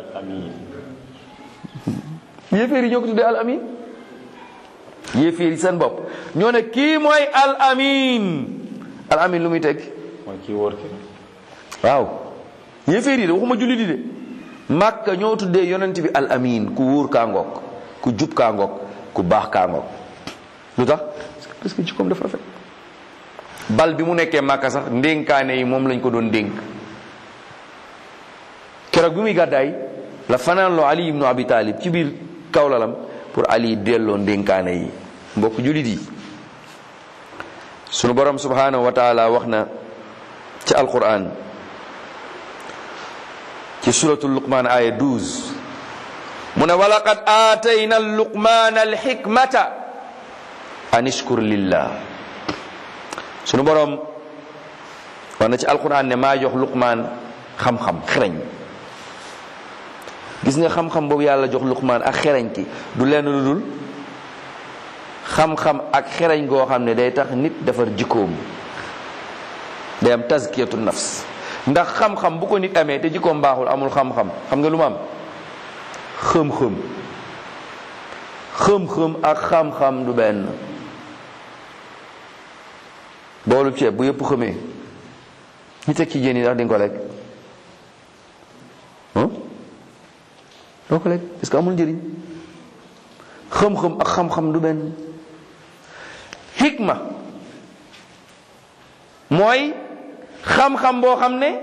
yéeféer yi ñoo ko tuddee al amin yéeféer yi seen bopp ñoo ne kii mooy al amin al amin lu muy teg mooy kii wóor ki waaw yéeféer yi de waxuma jullit yi de màkk ñoo tuddee yonent bi al amin ku wóor kaa ngoog ku jub kaa ngoog ku baax kaa ngoog lu tax parce que jikkoom dafa rafet bal bi mu nekkee màkka sax ndénkaane yi moom lañ ko doon dénk keroog bi muy gàddaay la fanaan loo ali ibnu abi talib ci biir kawlalam pour ali delloo ndénkaane yi mbokk julit yi sunu borom subhanahu wa taala wax na ci alquran ci suratul luqman aya 12 mu ne walaqad aatayna luqmana alxikmata an ishkur lillah sunu borom wax na ci alquran ne maa jox luqmaan xam-xam xereñ gis nga xam-xam boobu yàlla jox luqmaan ak xereñ ki du lenn lu dul xam-xam ak xereñ goo xam ne day tax nit defar jikkoom day am tazkiyatu nafs ndax xam-xam bu ko nit amee te jikkoom baaxul amul xam-xam xam nga lu mu am xëm-xëm xëm-xëm ak xam-xam du benn boolu ceeb bu yëpp xëmee ñu teg ci jën yi ndax di nga ko lekk doo ko lekk parce que amul njëriñ xëm-xëm ak xam-xam du benn xikma mooy xam-xam boo xam ne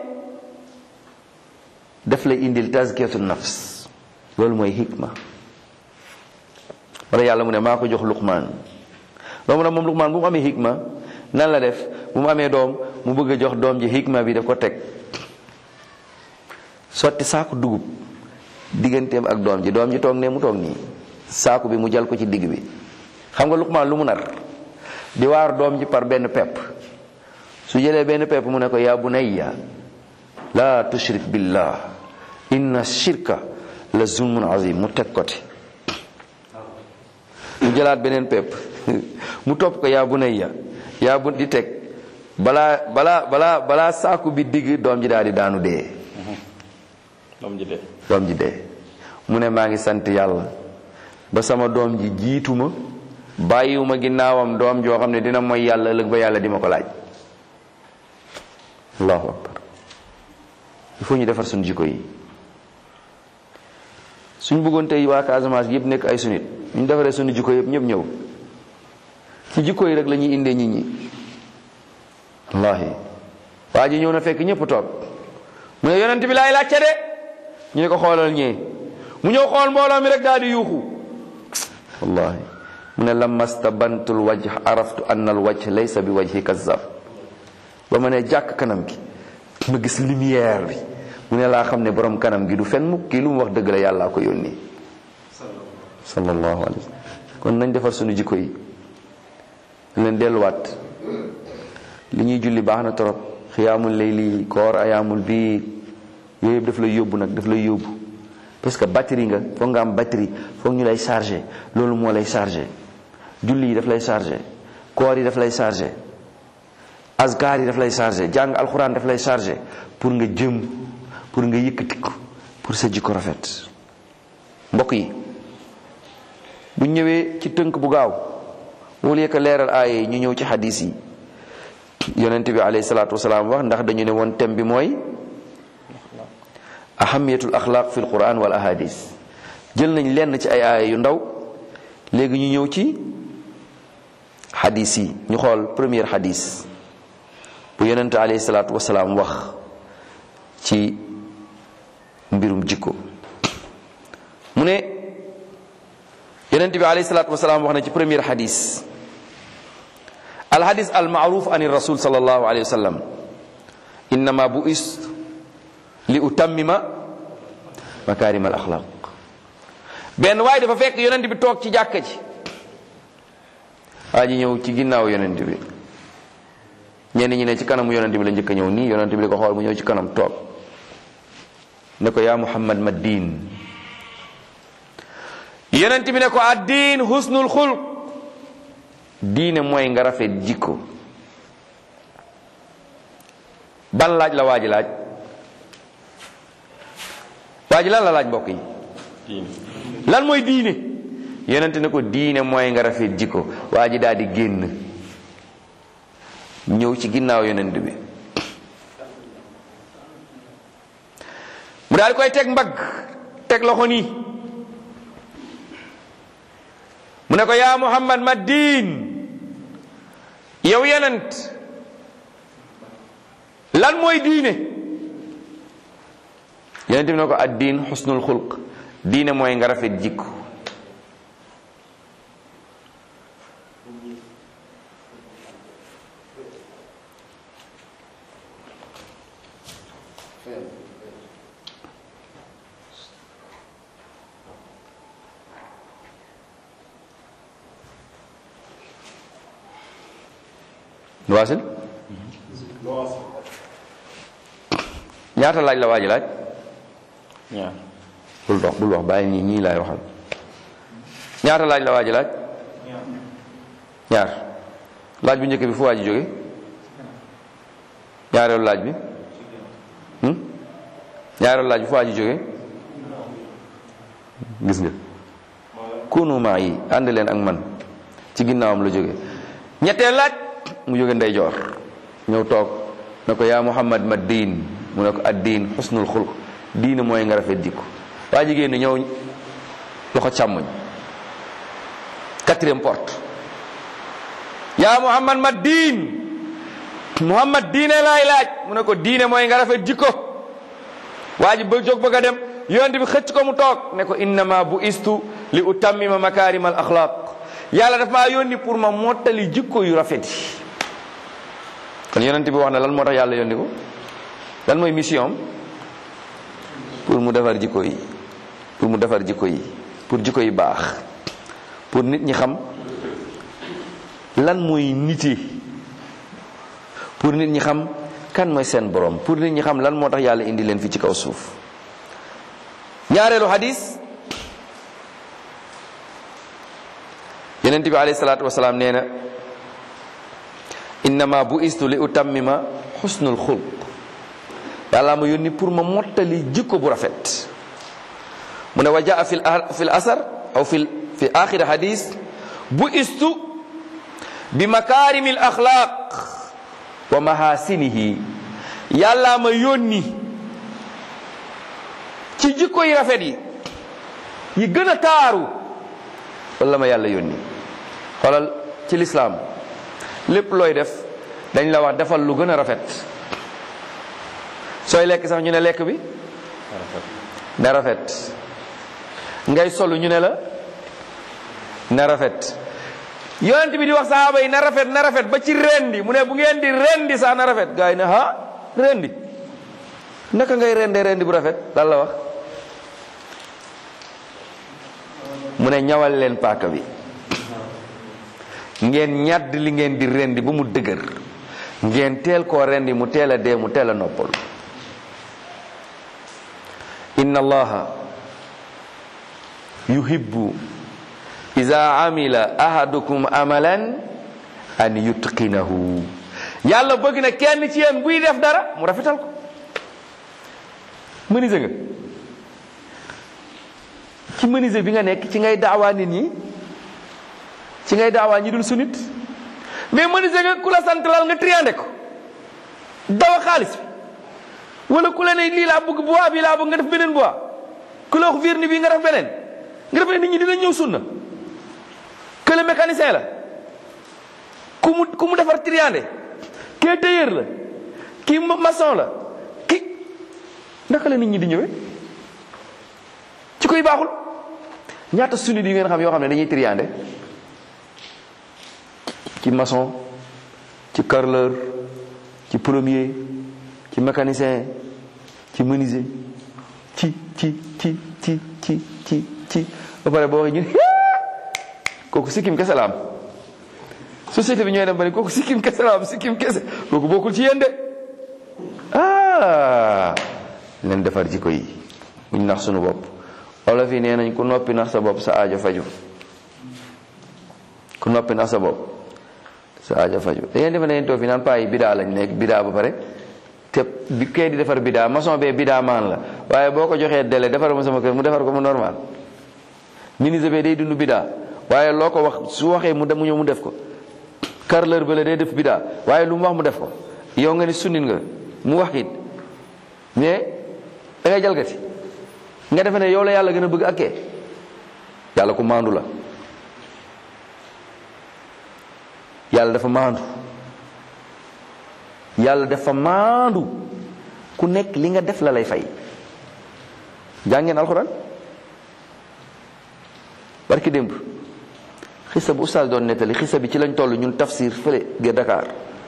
daf lay indil tazkiyatu nafs loolu mooy xikma wala yàlla mu ne maa ko jox luqmaan loolu mu ne moom luqmaan bu mu amee xikma nan la def bu mu amee doom mu bëgg a jox doom ji xikma bi daf ko teg sotti saaku dugub digganteem ak doom ji doom ji toog ne mu toog nii saaku bi mu jal ko ci digg bi xam nga luqmaan lu mu nar di waar doom ji par benn pepp su jëlee benn pepp mu ne ko yaa bunayya la tushrik billah inna shirka la zulmun azim mu teg ko ti mu jëlaat beneen pepp mu topp ko yaa bunayya yaa bu di teg balaa balaa balaa balaa saaku bi digg doom ji daal di daanu dee doom ji dee doom ji dee mu ne maa ngi sant yàlla ba sama doom ji jiituma bàyyiwuma ginnaawam doom joo xam ne dina mooy yàlla ëllëg ba yàlla di ma ko laaj allahu akbar il faut ñu defar suñu jikko yi suñ bëggoon tey waa Casamance yëpp nekk ay sunit ñu defaree suñu jikko yëpp ñëpp ñëw ci jikko yi rek la ñuy indee nit ñi wallahi waa ji ñëw na fekk ñëpp toog mu ne yonent bi laay laajte de ñu ne ko xoolal ñee mu ñëw xool mbooloo mi rek daal di yuuxu wallahi mu ne lamma stabantul wajh araftu anna al wajh laysa bi wajhi kazzab ba ma ne jàkk kanam gi ma gis lumière bi mu ne laa xam ne borom kanam gi du fen mukk kii lu mu wax dëgg la yàllaa ko yónni sallallahu alayhi wa sallam kon nañ defar suñu jikko yi leen delluwaat li ñuy julli baax na torop xiyaamul layli koor ayaamul biir yooyu yëpp daf lay yóbbu nag daf lay yóbbu parce que batterie nga foog nga am batterie foog ñu lay chargé loolu moo lay chargé julli yi daf lay chargé koor yi daf lay chargé azkar yi daf lay chargé jàng alxuraan daf lay chargé pour nga jëm pour nga yëkkatiku pour sa jikko rafet mbokk yi bu ñëwee ci tënk bu gaaw wala yëkka leeral aaye yi ñu ñëw ci xadis yi yonent bi alayhi salaatu wasalaam wax ndax dañu ne woon thème bi mooy ahamiyatul axlaaq fi alquran wal ahadis jël nañ lenn ci ay aaya yu ndaw léegi ñu ñëw ci xadis yi ñu xool première xadis bu yonent alayhi salaatu wasalaam wax ci mbirum jikko mu ne yonent bi alayhi salaatu wasalaam wax na ci première xadis alxadis almaaruf an rasul sallallahu alayhi wa sallam innama bu is li utammima makarim al axlaq benn waaye dafa fekk yonent bi toog ci jàkka ji waa ji ñëw ci ginnaaw yonent bi ñenn ñi ne ci kanamu yonent bi la njëkk a ñëw nii yonent bi di ko xool mu ñëw ci kanam toog ne ko yaa muhammad ma diin yonent bi ne ko addiin husnul xulq diine mooy nga rafet jikko ban laaj la waa ji laaj waa ji lan la laaj mbokk yi lan mooy diine yonent ne ko diine mooy nga rafet jikko waa ji daal di génn ñëw ci ginnaaw yonent bi mu daal di koy teg mbagg teg loxo nii mu ne ko yaa muhammad ma diin yow yonent lan mooy diine yonent bi ne ko ad diin xusnul xulq diine mooy nga rafet jikko waasil ñaata laaj la waaji laaj ñaar bul dox bul wax bàyyi ñii ñii laay waxal ñaata laaj la waaji laaj ñaar laaj bu njëkk bi fu waaji jóge ñaareelu laaj bi hmm? ñaareelu laaj bi fu waaji jóge gis nga kunu maa yi ànd leen ak man ci ginnaawam la jóge ñetteel laaj mu jóge ndeyjoor ñëw toog ne ko yaa muhammad ma diin mu ne ko ad diin xusnul xulq diine mooy nga rafet jikko waa jigéen ñi ñëw loxo càmmoñ quatrième porte yaa muhammad ma diin muhammad diine laay laaj mu ne ko diine mooy nga rafet jikko waa ji ba jóg bëgg a dem yonent bi xëcc ko mu toog ne ko innama bu istu li utammima makarim al axlaq yàlla daf maa yónni pour ma mottali jikko yu rafet yi kon yonent bi wax na lan moo tax yàlla yónni ko lan mooy mission am pour mu defar jikko yi pour mu defar jikko yi pour jikko yi baax pour nit ñi xam lan mooy niti pour nit ñi xam kan mooy seen borom pour nit ñi xam lan moo tax yàlla indi leen fi ci kaw suuf ñaareelu hadis yonent bi alayhi salaatu wasalaam nee na innama bu istu li utammima xusnul xulq yàlla ma yónni pour ma mottali jikko bu rafet mu ne wa jaa fi fi l asar aw fi fi axiri hadis bu istu bi makarimi l axlaq wa mahasinihi yàlla ma yónni ci jikko yi rafet yi yi gën a taaru wala ma yàlla yónni xoolal ci lislaam lépp looy def dañ la wax defal lu gën a rafet sooy lekk sax ñu ne lekk bi na rafet ngay solu ñu ne la na rafet yonent bi di wax sahaaba yi na rafet na rafet ba ci rendi mu ne bu ngeen di rendi sax na rafet gars yi ne ha rendi naka ngay rendee rendi bu rafet lan la wax mu ne ñawal leen paaka bi ngeen ñàdd li ngeen di rendi ba mu dëgër ngeen teel koo rendi mu teel a dee mu teel a noppal inna allaha yuhibbu iza amila ahadukum amalan an yutqinahu yàlla bëgg na kenn ci yéen buy def dara mu rafetal ko menuisier nga ci menuisier bi nga nekk ci ngay daawaa nit ñi ci ngay daawaa ñi dul sunit mais menuisier nga ku la sant lal nga triandé ko dawa xaalis bi wala ku la ne lii laa bëgg bois bi laa bëgg nga def beneen bois ku la wax vernis bi nga def beneen nga def ne nit ñi dinañ ñëw sunna que le mécanicien la ku mu ku mu defar triandé kee tailleur la kii maçon la ki naka la nit ñi di ñëwee ci koy baaxul ñaata sunni di ngeen xam yoo xam ne dañuy triandé ci maçon ci carreleur ci plombier ci mécanicien ci menuisier ci ci ci ci ci ci ci ba pare boo waxee ñu kooku sikkim kese la am société bi ñooy dem ba ne kooku sikkim kese la am sikkim kese kooku bokkul ci yéen de ah leen defar jikko yi buñ nax sunu bopp olof yi nee nañ ku noppi nax sa bopp sa aajo faju ku noppi nax sa bopp sa aajo faju da ngeen defe ne ngeen toog fi naan paa yi bidaa lañ nekk bidaa ba pare te bi kay di defar bidaa maçon bee bidaa maan la waaye boo ko joxee délai defar ma sama kër mu defar ko mu normal ministre bee day dund bidaa waaye loo ko wax su waxee mu dem mu ñëw mu def ko carreleur ba la day def bidaa waaye lu mu wax mu def ko yow nga ni sunnit nga mu wax it mais da ngay jalgati nga defe ne yow la yàlla gën a bëgg ak kee yàlla ku maandu la yàlla dafa maandu yàlla dafa maandu ku nekk li nga def la lay fay jàngeen alxuraan barki démb xisa bu ustaas doon nettali xisa bi ci lañ toll ñun tafsir fële ge Dakar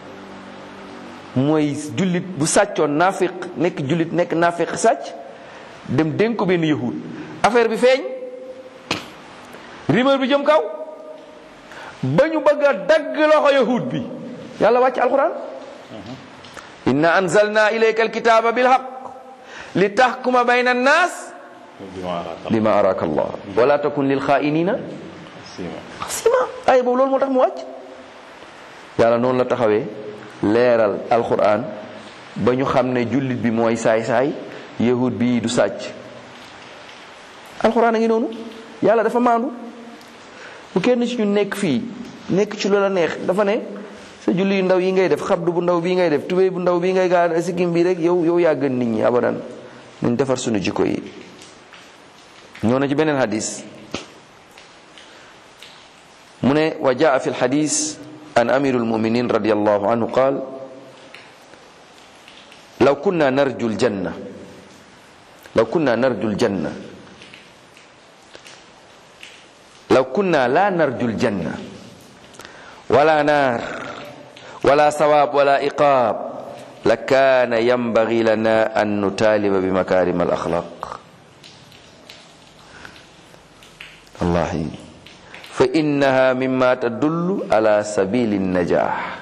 mooy jullit bu sàccoon naafiq nekk jullit nekk naafiq sàcc dem dénk ko benn yahud affaire bi feeñ rumeur bi jëm kaw ba ñu bëgg a dagg loxo yahud bi yàlla wàcc alquran inna anzalna ilayka alkitaba bilhaq li tahkuma bayna annas bima araka allah wala takun lil xaa'inina xasima ay boobu loolu moo tax mu wàcc yàlla noonu la taxawee leeral alquran ba ñu xam ne jullit bi mooy saay-saay yahud bi du sàcc alquran a ngi noonu yàlla dafa maandu bu kenn ci ñu nekk fii nekk ci loola neex dafa ne sa julli yu ndaw yi ngay def xabdu bu ndaw bii ngay def tubéy bu ndaw bii ngay gaa sikkim bi rek yow yow yaa gën nit ñi abadan nañ defar sunu jikko yi ñëw na ci beneen hadis mu ne wa jaa fi lxadis an amiru lmuminin radiallahu anhu qaal law kunna narju ljanna law kunna narju ljanna law kunna la narju ljanna wala naar wala sawaab wala iqaab la kaana yambagi lana an nutaaliba bi makarim al axlaq wallahi fa innaha mimma tadullu ala sabili najah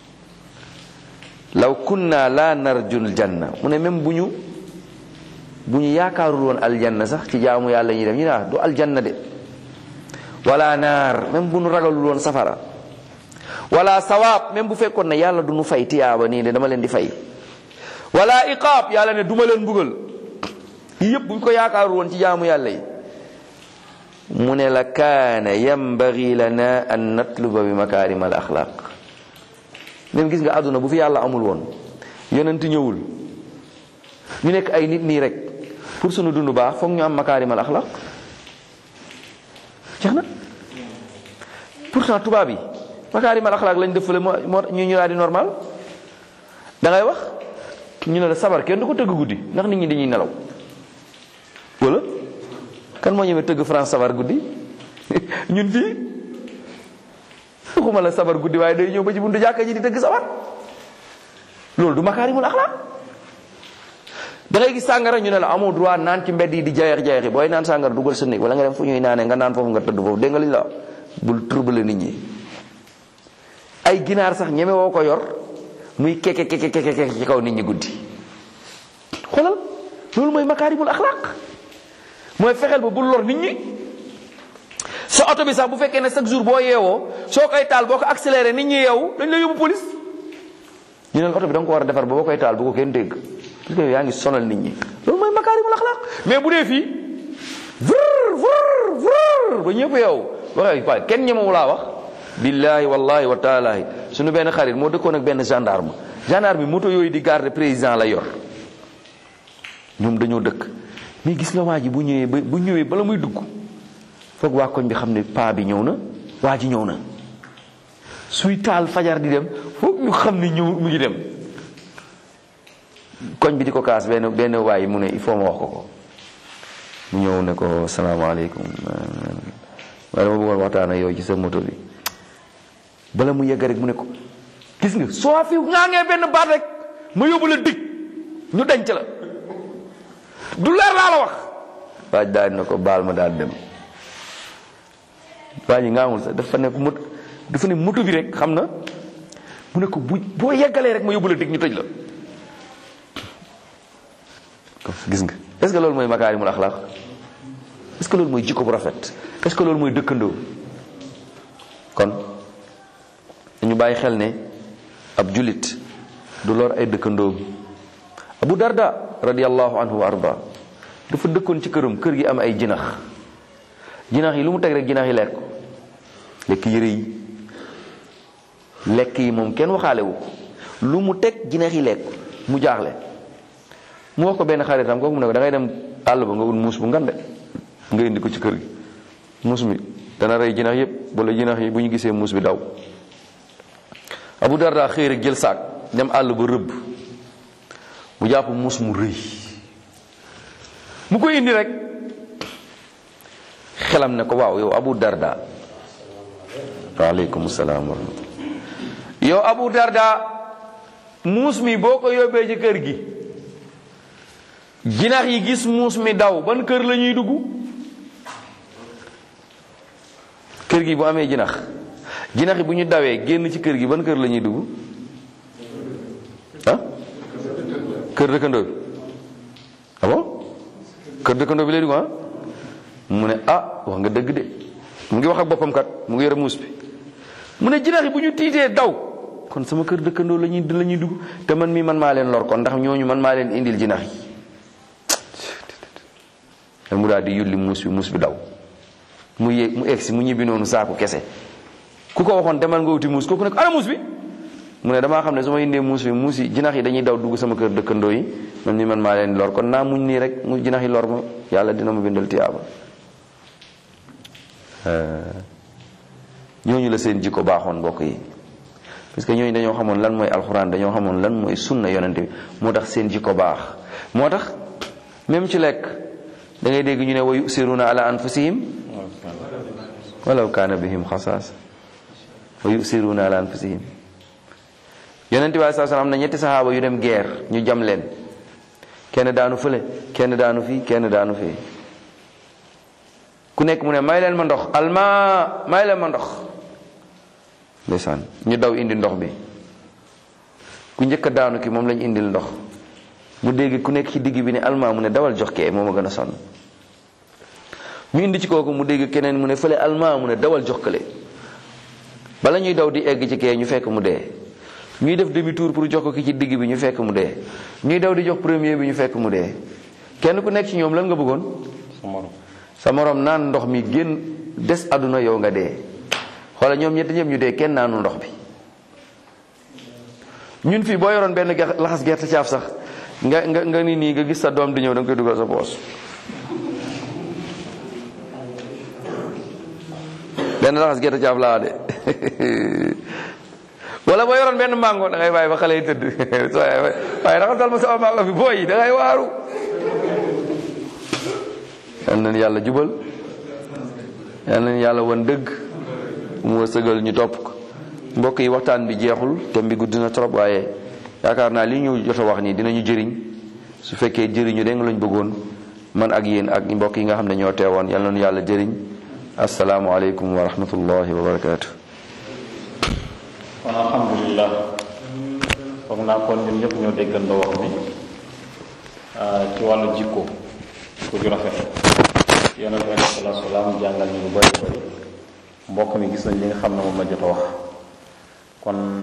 law kunna la narju ljanna mu ne même bu ñu bu ñu yaakaarul woon aljanna sax ci jaamu yàlla ñuy def ñu ne ah du aljanna de wala naar même bu nu ragalul woon safara wala sawaab même bu fekkoon ne yàlla du nu fay tiyaaba nii de dama leen di fay wala iqaab yàlla ne duma leen mbugal yi yëpp bu ñu ko yaakaarul woon ci jaamu yàlla yi mu ne la kaana yambagi lana an natluba bi makarim al axlaq même gis nga àdduna bu fi yàlla amul woon yonent ñëwul ñu nekk ay nit nii rek pour sunu dund baax foog ñu am makarim al axlaq jeex na pourtant tubaab yi makaarimal axlaaq lañ def fële moo moo ñu ñu daal di normal da ngay wax ñu ne la sabar kenn du ko tëgg guddi ndax nit ñi dañuy nelaw wala kan moo ñëwee tëgg France sabar guddi ñun fii waxuma la sabar guddi waaye day ñëw ba ci buntu jàkka ji di tëgg sabar loolu du makaarimul axlaaq da ngay gis sàngara ñu ne la amoo droit naan ci mbedd yi di jayeex jayeexi booy naan sàngara dugal sa néeg wala nga dem fu ñuy naanee nga naan foofu nga tëdd foofu dégg nga li ñu la bul trouble nit ñi ay ginaar sax ñeme woo ko yor muy keke keke keke ci kaw nit ñi guddi xoolal loolu mooy makaarimul axlaaq mooy fexeel ba bul lor nit ñi sa oto bi sax bu fekkee ne chaque jour boo yeewoo soo koy taal boo ko accéléré nit ñi yeewu dañ la yóbbu police ñu ne la oto bi da nga ko war a defar ba boo koy taal bu ko kenn dégg parce que yaa ngi sonal nit ñi loolu mooy makaarimul axlaaq mais bu dee fii vrr vrr vrr ba ñëpp yeewu waxee waaye kenn ñemewu laa wax billahi wallahi wa taalahi suñu benn xarit moo dëkkoon ak benn gendarme gendarme bi moto yooyu di garde président la yor ñoom dañoo dëkk mais gis nga waa ji bu ñëwee ba bu ñëwee bala muy dugg foog waa koñ bi xam ne paa bi ñëw na waa ji ñëw na suy taal fajar di dem foog ñu xam ne ñëw mu ngi dem koñ bi di ko kaas benn benn waay mu ne il faut ma wax ko ko mu ñëw ne ko salaamaaleykum waaye dama bëggoon waxtaan ak yow ci sa moto bi bala mu yegg rek mu ne ko gis nga soo fi ngaa ngee benn baat rek ma yóbbu la dig ñu denc la du leer laa la wax waaj daal na ko baal ma daal dem waa ji ngaamul sax dafa ne mot dafa ne moto bi rek xam na mu ne ko bu boo yeggalee rek ma yóbbu la dig ñu tëj la gis nga est-ce que loolu mooy makaarimul axlaaq est-ce que loolu mooy jikko bu rafet est-ce que loolu mooy dëkkandoo kon dañu bàyyi xel ne ab julit du lor ay dëkkandoom abu darda radiallahu anhu wa arda dafa dëkkoon ci këram kër gi am ay jinax jinax yi lu mu teg rek jinax yi lekk lekk yëre yi lekk yi moom kenn waxaale wu ko lu mu teg jinax yi lekk mu jaaxle mu wax ko benn xaritam kooku mu ne ko da ngay dem àll ba nga ut muus bu ngande nga indi ko ci kër gi muus mi dana rey jinax yépp wala jinax yi bu ñu gisee muus bi daw abu darda xëy rek jël saak dem àll ba rëbb mu jàpp muus mu rëy mu koy indi rek xelam ne ko waaw yow abu darda waaleykum salaam wa rahmatullah yow abu darda muus mi boo ko yóbbee ci kër gi jinax yi gis muus mi daw ban kër la ñuy dugg kër gi bu amee jinax jinax yi bu ñu dawee génn ci kër gi ban kër la ñuy dugg ah kër dëkkandoo bi ah bon kër dëkkandoo bi lay dugg ah mu ne ah wax nga dëgg de mu ngi wax ak boppam kat mu ngi yore muus bi mu ne jinax yi bu ñu tiitee daw kon sama kër dëkkandoo la ñuy la ñuy dugg te man mii man maa leen lor kon ndax ñooñu man maa leen indil jinax yi mu daal di yulli muus bi muus bi daw mu yéeg mu egsi mu ñibbi noonu saaku kese ku ko waxoon demal nga wuti muus kooku ne ko ana muus bi mu ne damaa xam ne su ma indee muus bi muus yi jinax yi dañuy daw dugg sama kër dëkkandoo yi man ni man maa leen lor kon naa muñ nii rek mu jinax yi lor ma yàlla dina ma bindal tiyaaba ñooñu la seen jikko baaxoon mbokk yi parce que ñooñu dañoo xamoon lan mooy alxuraan dañoo xamoon lan mooy sunna yonente bi moo tax seen jikko baax moo tax même ci lekk da ngay dégg ñu ne wa yusiruna ala anfusihim walaw kaana bihim xasaas wa yusiruna ala anfusihim yonente bi saa am na ñetti saxaaba yu dem guerre ñu jam leen kenn daanu fële kenn daanu fii kenn daanu fii ku nekk mu ne may leen ma ndox alma may leen ma ndox ndeysaan ñu daw indi ndox bi ku njëkk a daanu ki moom lañ indil ndox mu dégg ku nekk ci digg bi ne alma mu ne dawal jox kee moo ma gën a sonn ñu indi ci kooku mu dégg keneen mu ne fële alma mu ne dawal jox kële bala ñuy daw di egg ci kee ñu fekk mu dee ñuy def demi tour pour jox ko ki ci digg bi ñu fekk mu dee ñuy daw di jox premier bi ñu fekk mu dee kenn ku nekk ci ñoom lan nga bëggoon sa morom naan ndox mi génn des àdduna yow nga dee xoola ñoom ñetti ñëpp ñu dee kenn naanu ndox bi ñun fii boo yoroon benn laxas gerte caaf sax nga nga nga ni nii nga gis sa doom di ñëw da nga koy dugal sa poos benn laxas gerte caaf laa de wala boo yoroon benn mango da ngay bàyyi ba xale yi tëdd waaye raxasal ma sama mango bi booy da ngay waaru yal nañu yàlla jubal yal nañu yàlla wan dëgg mu wërsëgal ñu topp ko mbokk yi waxtaan bi jeexul thème bi gudd na trop waaye yaakaar naa li ñu jot a wax nii dinañu jëriñ su fekkee jëriñu de nga lañ bëggoon man ak yéen ak mbokk yi nga xam ne ñoo teewoon yal na yàlla jëriñ asalaamualeykum wa rahmatullahi wa barakaatu. kon alhamdulilah foog naa kon ñun ñëpp ñoo déggandoo wax bi ci wàllu jikko ko ju rafet yonent bi alayhi salaatu salaam jàngal ñu lu bari bari mbokk mi gis nañ li nga xam ne moom la jot a wax kon